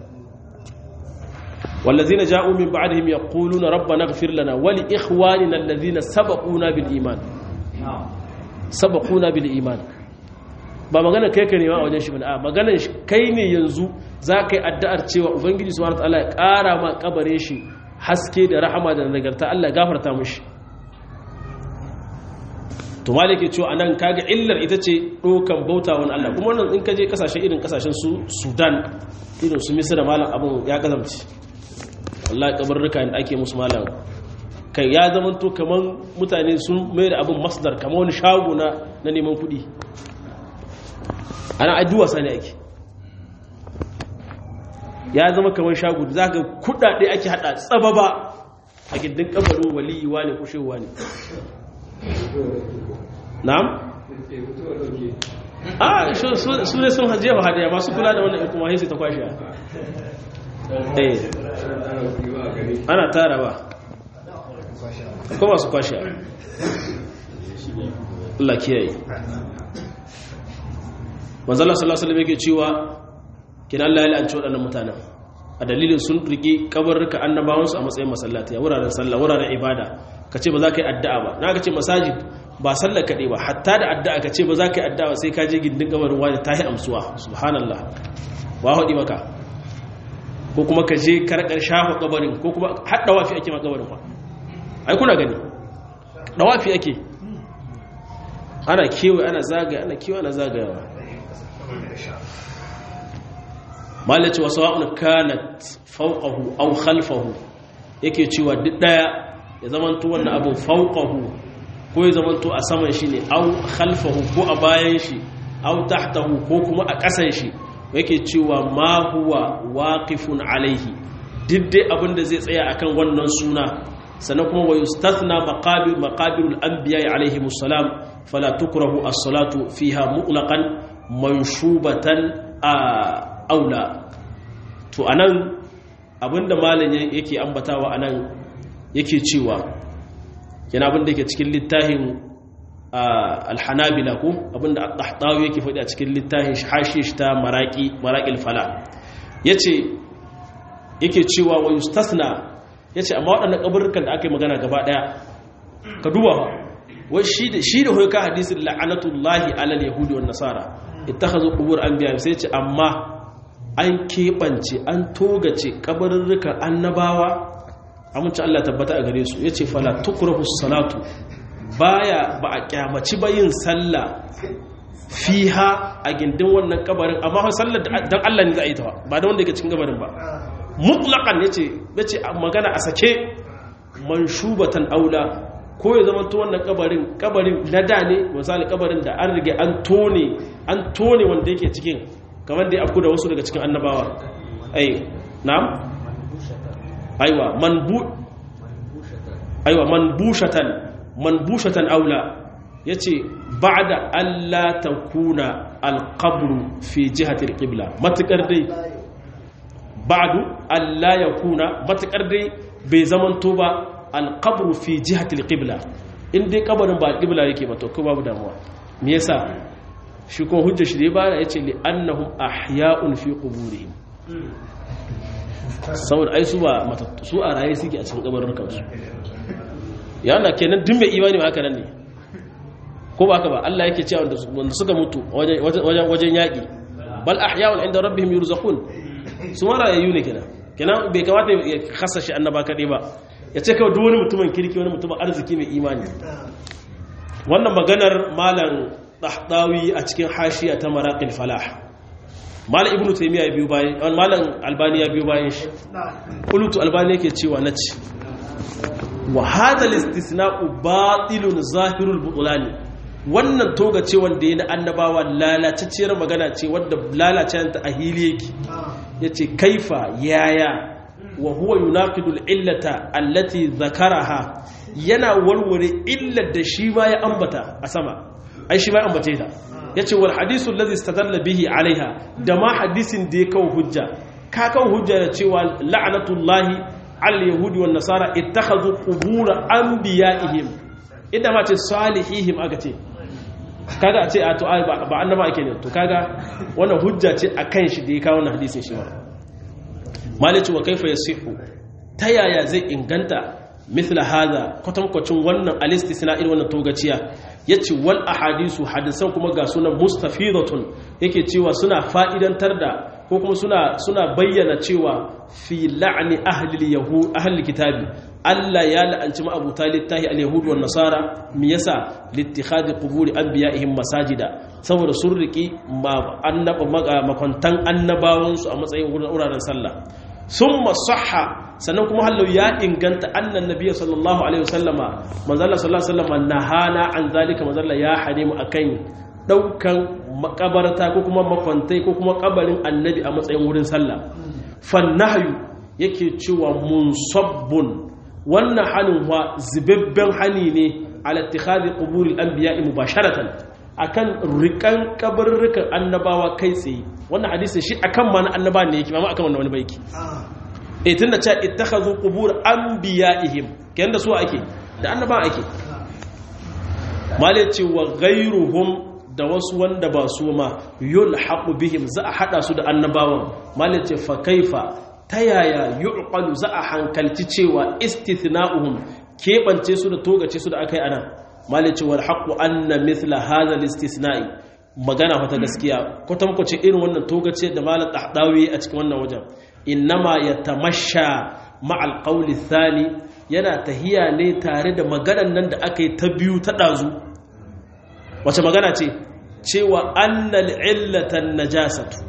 والذين جاءوا من بعدهم يقولون ربنا اغفر لنا ولإخواننا الذين سبقونا بالإيمان سبقونا بالإيمان ba magana kai ka nema a wajen shi ba a magana kai ne yanzu za ka yi addu'ar cewa ubangiji su wata Allah ya ƙara ma kabare shi haske da rahama da nagarta Allah ya gafarta mushi to malike cewa anan kaga illar ita ce ɗokan bauta wani Allah kuma wannan in ka je kasashe irin kasashen su Sudan irin su Misira malam abun ya kazamci wallahi kabarruka da ake musu malam kai ya zama to kaman mutane sun mai da abin masdar kamar wani shago na na neman kuɗi ana addu'a sani ake ya zama kamar shago da zaka kuɗaɗe ake hada tsababa a gindin kabarin waliyi wani kushewa ne na'am a su ne sun hajjewa hadaya masu kula da wannan kuma sai ta kwashe ana tara ba ko masu kwashe Allah kiyaye manzala sallallahu alaihi yake cewa kin Allah ya la'anci waɗannan mutanen a dalilin sun riki kabarruka annabawansu a matsayin masallati a wuraren sallah wuraren ibada kace ba za ka yi addu'a ba na ka ce masajid ba sallar kaɗai ba hatta da addu'a ka ce ba za ka yi addu'a sai ka je gindin kabarin wani ta yi amsuwa subhanallah wa haɗi maka ko kuma ka je karkar shafa kabarin ko kuma har dawafi ake ma kabarin ba ai kuna gani dawafi ake ana kewaye ana zagaya ana kewaye ana zagayawa malaci wasu wa'un kanat fauqahu aw khalfahu yake cewa duk daya ya zamanto wannan abun fauqahu ko ya zamanto a saman shi ne aw khalfahu ko a bayan shi aw tahtahu ko kuma a ƙasan shi yake cewa ma huwa waqifun alaihi diddai abinda zai tsaya akan wannan suna sannan kuma wa yustathna maqabir maqabirul anbiya alaihi musallam fala tukrahu as-salatu fiha mutlaqan manshubatan aula to anan abinda malam yake ambatawa anan yake cewa yana abinda yake cikin littafin alhanabila ko abinda al-tahtawi yake faɗi a cikin littafin hashish shi ta maraqi maraqil fala yace yake cewa wa yustasna yace amma waɗannan kaburrukan da aka yi magana gaba daya ka duba wai shi da shi da hoyka hadisin la'anatullahi alal yahudi wan nasara ittakhadhu qubur anbiya sai yace amma an keɓance an togace kaburrukan annabawa amince Allah tabbata a gare su yace fala tukrahu salatu baya ba a kyamaci ba yin sallah fiha a gindin wannan kabarin amma fa sallar dan Allah ne za a yi ta ba da wanda yake cikin kabarin ba mutlaqan yace yace magana a sake manshubatan aula ko ya zama to wannan kabarin kabarin na da ne misali kabarin da an rige an tone an tone wanda yake cikin kamar da ya afku da wasu daga cikin annabawa ai na'am aiwa manbu aiwa manbushatan manbushatan aula yace ba'da alla takuna alqabru fi jihati alqibla matakar dai ba'du alla yakuna matakar dai bai zamanto ba alqabru fi jihati alqibla in dai kabarin ba qibla yake ba to ko babu damuwa me yasa shi ko hujja shi dai bara yace li annahum ahya'un fi quburihim saboda ai su ba matattu su a raye suke a cikin kabarin kansu yana kenan duk mai imani haka nan ne ko ba haka ba Allah yake cewa wanda suka mutu wajen wajen yaki bal ahya'un inda rabbihim yurzaqun su mara yayu ne kenan kenan bai kamata ya kasa shi annaba kade ba ya ce kawai duk wani mutumin kirki wani mutumin arziki mai imani wannan maganar malam dahdawi a cikin hashiya ta maraqil falah malam ibnu taymiya ya biyo bayan malam albani ya biyo bayan shi qultu albani yake cewa nace wa hadha al-istisna'u batilun zahirul butulani wannan toga ce wanda yana annabawa lalacacciyar magana ce wadda lalacenta a hili yake yace kaifa yaya wa huwa yunaqidu al-illata allati zakaraha yana warware illar da shi ma ya ambata a sama ai shi ma ya ambace ta yace wal hadithu alladhi istadalla bihi alaiha da ma hadisin da ya kawo hujja ka kawo hujja da cewa la'natullahi al yahudi wan nasara ittakhadhu qubur anbiya'ihim idan ma ce salihihim aka ce kaga a ce a to ba annaba ake ne to kaga wannan hujja ce akan shi da ya kawo wannan hadisin shi ma malici wa kaifa yasihu ta yaya zai inganta mithla hadha kwatankwacin wannan alistisna irin wannan togaciya yace wal ahadisu hadisan kuma ga sunan mustafidatun yake cewa suna fa'idantar da ko kuma suna suna bayyana cewa fi la'ni ahli yahud ahli kitabi Allah ya la'anci ma'abuta littahi al-yahud wan nasara me yasa littikhadi quburi anbiya'ihim masajida saboda sun riki makwantan annabawansu a matsayin wuraren sallah summa sahha sannan kuma hallau ya inganta annan nabiyyi sallallahu alaihi wasallama manzalla sallallahu alaihi wasallama nahana an zalika manzalla ya hane mu akan daukan makabarta ko kuma makwantai ko kuma kabarin annabi a matsayin wurin sallah fannahyu yake cewa munsabbun wannan hanin wa zibabben hani ne ala ittikhadi quburil anbiya'i mubasharatan akan rikan kabarrukan annabawa kai tsaye wannan hadisi shi akan ma na annaba ne yake ba akan wannan wani baiki eh tunda cewa ittakhadhu qubur anbiya'ihim kayan da su ake da annaba ake male ce wa ghayruhum da wasu wanda ba su ma yulhaqu bihim za a hada su da annabawan male ce fa kaifa ta yaya yu'qalu za a hankalci cewa istithna'uhum kebance su da togace su da akai anan malice wal haqqu anna mithla hadha al istisna'i magana fata gaskiya kwatamkwace irin wannan togace da malam ahdawi a cikin wannan wajen innama yatamasha ma'al qawli thani yana tahiya ne tare da maganar nan da aka yi ta biyu ta dazu wace magana ce cewa annal illatan najasatu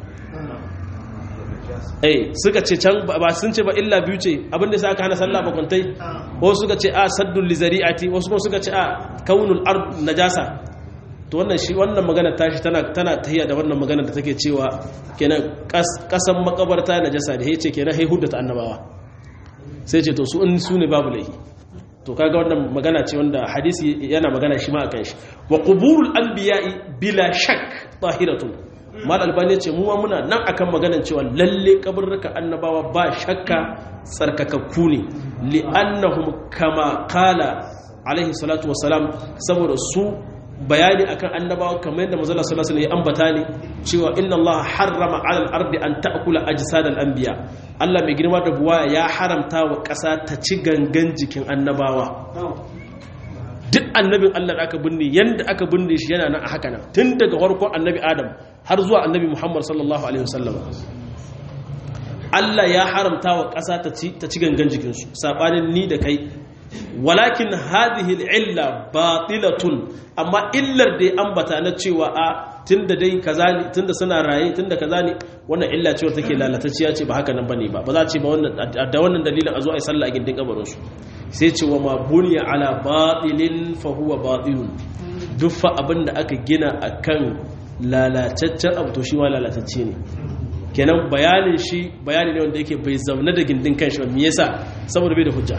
eh suka ce can ba sun ce ba illa biyu ce abinda sai aka hana sallah ba kwantai wasu suka ce a saddul lizari'ati wasu kuma suka ce a kaunul ard najasa to wannan shi wannan magana tashi tana tana tahiya da wannan magana da take cewa kenan kasan makabarta najasa da yace kenan hai huddata annabawa sai ce to su in su ne babu laihi to kaga wannan magana ce wanda hadisi yana magana shi ma akan shi wa quburul anbiya'i bila shak tahiratun mal albani ce mu muna nan akan maganan cewa lalle kaburruka annabawa ba shakka tsarkakakku ne li'annahum kama qala alaihi salatu wassalam saboda su bayani akan annabawa kamar yadda manzo sallallahu alaihi wasallam ya ambata ne cewa inna allaha harrama 'ala al-ardi an ta'kula ajsad al-anbiya Allah mai girma da buwaya ya haramta wa ƙasa ta ci gangan jikin annabawa duk annabin Allah da aka binne yanda aka binne shi yana nan a haka nan tun daga farkon annabi Adam har zuwa annabi Muhammad sallallahu alaihi wasallam Allah ya haramta wa ƙasa ta ci ta ci gangan jikin su sabanin ni da kai walakin hadhihi al-illa batilatun amma illar da ya ambata na cewa a tunda dai kaza ne tunda suna raye tunda kaza ne wannan illa ce take lalatacciya ce ba haka nan bane ba ba za ce ba wannan da wannan dalilin a zo ai sallah a gindin kabarin su sai ce wa ma buniya ala batilin fa huwa batilun duk fa abinda aka gina akan lalataccen abu to shi ma lalatacce ne kenan bayanin shi bayani ne wanda yake bai zaune da gindin kanshi ba me yasa saboda bai da hujja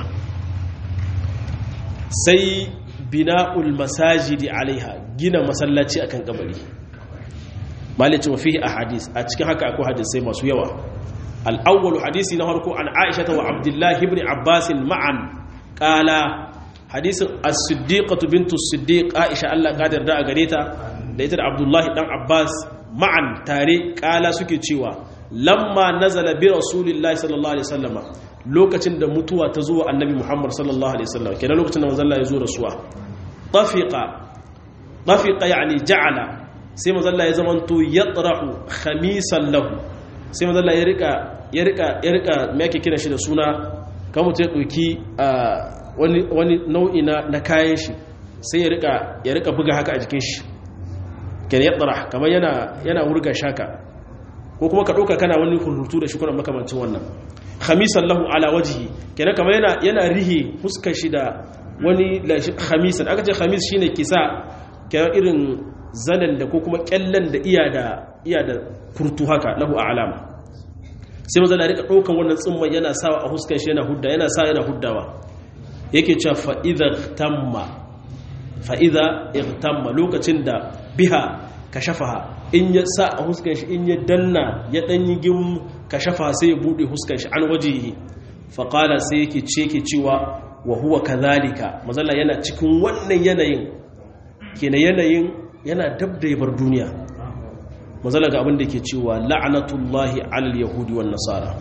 sai bina'ul masajidi alaiha gina masallaci akan kabari malice wa fihi ahadis a cikin haka akwai hadisai masu yawa al-awwal hadisi na farko an Aisha wa Abdullah ibn Abbas ma'an qala hadisin as-siddiqatu bintu as-siddiq Aisha Allah kadar da gare ta da ita da Abdullah dan Abbas ma'an tare kala suke cewa lamma nazala bi rasulillahi sallallahu alaihi wasallama lokacin da mutuwa ta zuwa annabi Muhammad sallallahu alaihi wasallam kenan lokacin da manzon Allah ya zo rasuwa tafiqa tafiqa yani ja'ala sai manzon Allah ya zamanto yatrahu khamisan lahu sai manzon Allah ya rika ya rika ya rika me yake kira shi da suna kan mutum ya dauki wani wani nau'i na na kayan shi sai ya rika ya rika buga haka a jikin shi kenan yatrah kamar yana yana wurga shaka ko kuma ka dauka kana wani hurutu da shi kuna makamancin wannan khamisan lahu ala wajhi kenan kamar yana yana rihi fuskar shi da wani khamisan aka ce khamis shine kisa kenan irin zanen da ko kuma kyallan da iya da iya da kurtu haka lahu alama sai maza da rika daukan wannan tsimman yana sawa a fuskar shi yana hudda yana sa yana huddawa yake cewa fa idza tamma fa idza igtamma lokacin da biha kashafaha in ya sa a huskan shi in ya danna ya danyi gim kashafa sai ya bude huskan shi an wajihi faqala sai yake ce ke cewa wa huwa kadhalika mazalla yana cikin wannan yanayin kenan yanayin yana dab da bar duniya mazalla ga abin da yake cewa la'natullahi alal yahudi wan nasara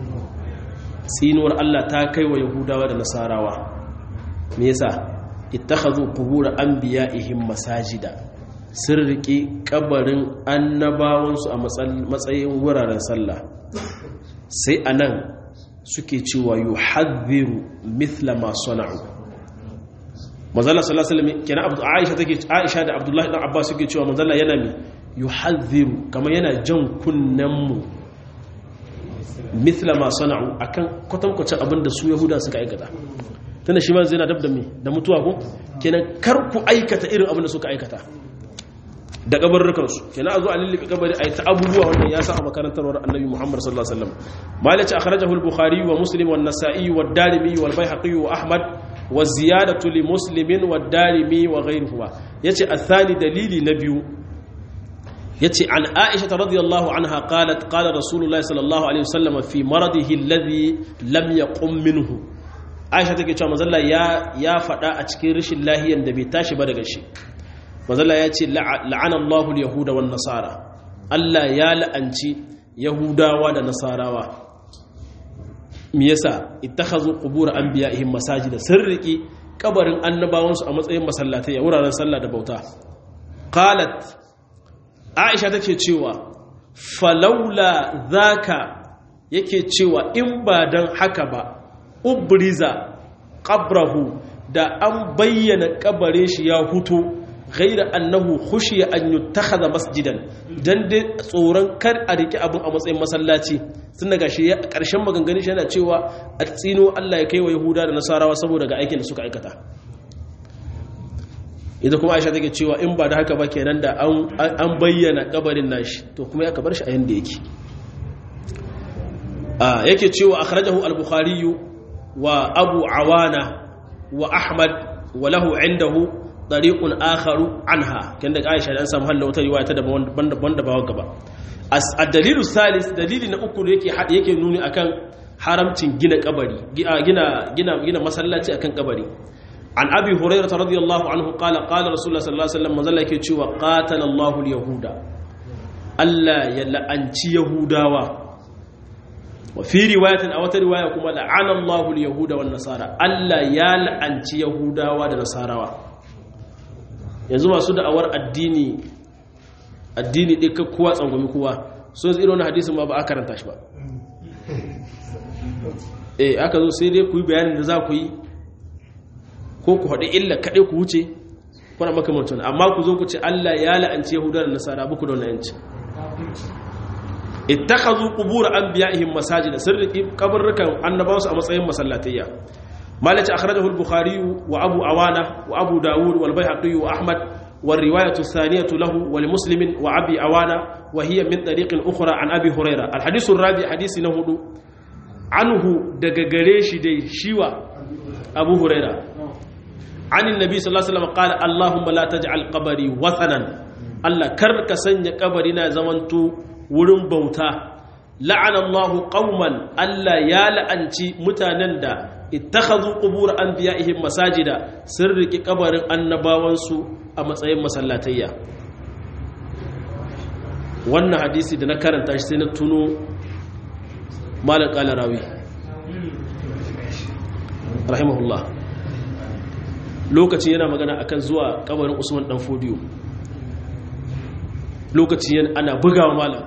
tsinuwar Allah ta kai wa yahudawa da nasarawa me yasa ittakhadhu qubur anbiya'ihim masajida sun riƙe ƙabarin annabawansu a matsayin wuraren sallah sai a nan suke cewa yi hadhiru mithla masu na'u mazala salasalami kenan aisha take aisha da abdullahi dan abbas suke cewa mazala yana mi yi hadhiru kamar yana jan kunnenmu mithla masu na'u akan kwatankwacin abin da su yahuda suka aikata tunda shi ma zai na dab da da mutuwa ko kenan kar ku aikata irin abin da suka aikata da kabarrukansu kenan a zo a lullube kabari a yi ta abubuwa wannan ya sa a makarantarwar annabi muhammad sallallahu alaihi wasallam malaci akhrajahu al-bukhari wa muslim wa an-nasa'i wa ad-darimi wa al-baihaqi wa ahmad wa ziyadatu li muslimin wa ad-darimi wa ghayruhu yace athani dalili na biyu yace an aisha radhiyallahu anha qalat qala rasulullahi sallallahu alaihi wasallam fi maradihi alladhi lam yaqum minhu aisha take cewa manzo ya ya fada a cikin rashin lahiyan da bai tashi ba daga shi mazala ya ce la'anallahu yahuda wan nasara Allah ya la'anci yahudawa da nasarawa me yasa ittakhazu qubur anbiya'ihim masajida sirriki kabarin annabawansu a matsayin masallatai a wuraren sallah da bauta qalat aisha take cewa falaula zaka yake cewa in ba dan haka ba ubriza qabrahu da an bayyana kabarin shi ya huto ghaira annahu khushiya an yuttakhadha masjidan dan dai tsoron kar a riki abin a matsayin masallaci tun daga shi karshen maganganun shi yana cewa a tsino Allah ya kai wa Yahuda da Nasarawa saboda ga aikin da suka aikata ita kuma Aisha take cewa in ba da haka ba kenan da an bayyana kabarin nashi to kuma ya kabar shi a yanda yake yake cewa akhrajahu al-Bukhari wa Abu Awana wa Ahmad wa lahu indahu ɗariƙun akharu anha kan da aisha da an samu halin wata riwaya ta daban da bawa gaba a dalilu salis dalili na uku da yake yake nuni akan haramcin gina kabari gina gina gina masallaci akan kabari an abi hurairah radiyallahu anhu qala qala rasulullah sallallahu alaihi wasallam manzala yake cewa qatala Allahu al-yahuda Allah ya la'anci yahudawa wa fi riwayatin a wata riwaya kuma la'ana Allahu al-yahuda wan nasara Allah ya la'anci yahudawa da nasarawa yanzu masu da'awar addini addini ɗin ka kowa tsangwami kowa so zai irin hadisin ma ba a karanta shi ba eh aka zo sai dai ku yi bayanin da za ku yi ko ku haɗe illa kaɗai ku wuce kuna makamantan amma ku zo ku ce Allah ya la'anci yahuda da nasara buku da wannan yanci ittakhadhu qubur anbiya'ihim masajid sirriki kabarrukan annabawansu a matsayin masallatayya malaci akhrajahu al-bukhari wa abu awana wa abu daud wal bayhaqi wa ahmad والرواية الثانية له ولمسلم وعبي عوانة وهي من طريق أخرى عن أبي هريرة الحديث الرابع حديث نهدو عنه دقاقريش دي شيوى أبو هريرة عن النبي صلى الله عليه وسلم قال اللهم لا تجعل قبري وثنا الله كرك سنة قبرنا زمنتو ورم بوتا لعن الله قوما ألا يا لأنتي متانندا اتخذوا قبور أنبيائهم مساجدا سرك قبر النباوانسو a matsayin masallatayya wannan hadisi da na karanta shi sai na tuno malar kalarawi rahimahullah lokacin yana magana akan zuwa kabarin usman dan fodiyo lokacin ana bugawa malam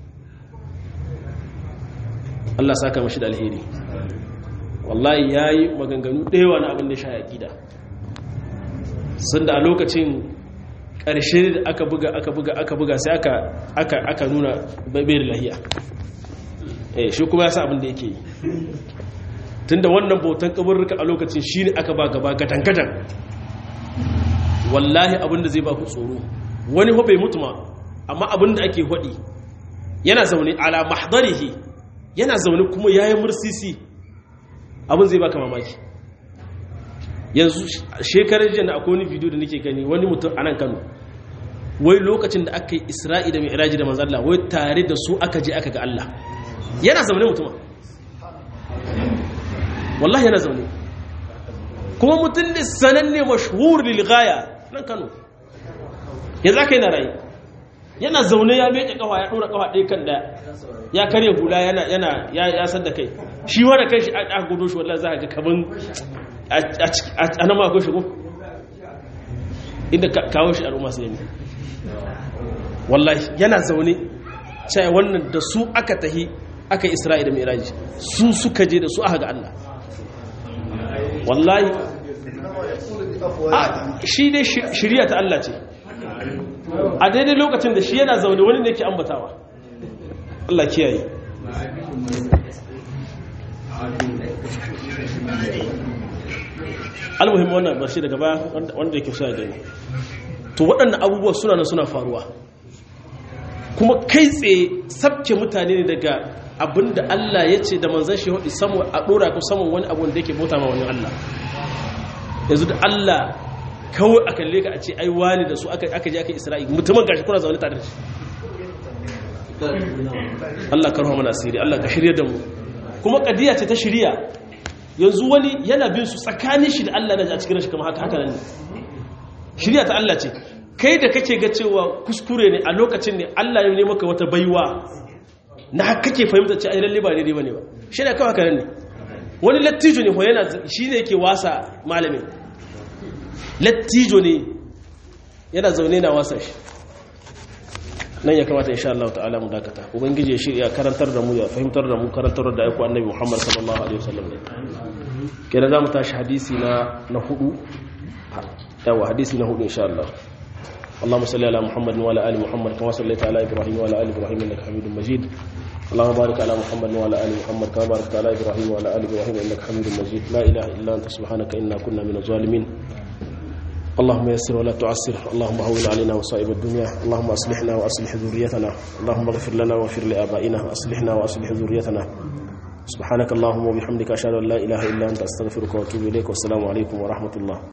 Allah saka mashi da alheri wallahi yayi maganganu ɗaya na abin da sha yaƙida sun da a lokacin ƙarshe da aka buga aka buga aka buga sai aka aka aka nuna bayar lahiya eh shi kuma ya sa abin da yake yi tunda wannan bautan kaburruka a lokacin shine aka ba gaba gadan gadan wallahi abin da zai ba ku tsoro wani ho bai mutu ma amma abin da ake hodi yana zaune ala mahdarihi yana zaune kuma yayi mursisi abin zai baka mamaki yanzu shekarar jiya akwai wani video da nake gani wani mutum a nan kano wai lokacin da aka yi isra'i da mi'raji da manzalla wai tare da su aka je aka ga Allah yana zaune mutum wallahi yana zaune kuma mutum ne sananne mashhur lil ghaya nan kano yanzu aka yi na rayu yana zaune ya meke kafa ya dora kafa ɗaya kan daya ya karya hula yana yana ya san da kai shi wanda kai shi aka gudu shi wallahi za ka ga kaman a nan ma akwai shigo inda kawo shi al'umma su yami wallahi yana zaune cewa wannan da su aka tahi aka isra'i da miraji su suka je da su aka ga Allah wallahi shi dai shirya ta Allah ce a daidai lokacin da shi yana zaune wani ne ke ambatawa Allah kiyaye almuhim wannan ba shi daga baya wanda yake sa gani to waɗannan abubuwa suna nan suna faruwa kuma kai tsaye sabke mutane ne daga abinda Allah ya ce da manzan shi hudu samu a ɗora ko samun wani abu da yake bauta ma wani Allah yanzu da Allah kawai a kalle ka a ce ai wani da su aka je aka isra'i mutumin gashi kuna zaune tare da shi Allah ka mana asiri Allah ka shirya da mu kuma kadiya ce ta shirya yanzu wani yana bin su tsakanin shi da Allah na a cikin shi kama haka haka nan ne shirya ta Allah ce kai da kake ga cewa kuskure ne a lokacin ne Allah ya nemi maka wata baiwa na kake fahimta ce ai lalle ba daidai bane ba shi ne kawai haka nan ne wani lattijo ne ko yana shi ne yake wasa malamin lattijo ne yana zaune na wasa shi nan ya kamata insha Allah ta'ala mu dakata ubangiji ya shirya karantar da mu ya fahimtar da mu karantar da aiko annabi Muhammad sallallahu alaihi wasallam ne kenan zamu tashi hadisi na na hudu yawa hadisi na hudu insha Allah اللهم صل على محمد وعلى ال محمد كما صليت على ابراهيم وعلى ال ابراهيم انك حميد مجيد اللهم بارك على محمد وعلى ال محمد كما باركت على ابراهيم وعلى ال ابراهيم انك حميد مجيد لا اله الا انت سبحانك انا كنا من الظالمين اللهم يسر ولا تعسر اللهم هون علينا مصائب الدنيا اللهم اصلحنا واصلح ذريتنا اللهم اغفر لنا واغفر لابائنا اصلحنا واصلح ذريتنا سبحانك اللهم وبحمدك اشهد ان لا اله الا انت استغفرك واتوب اليك والسلام عليكم ورحمه الله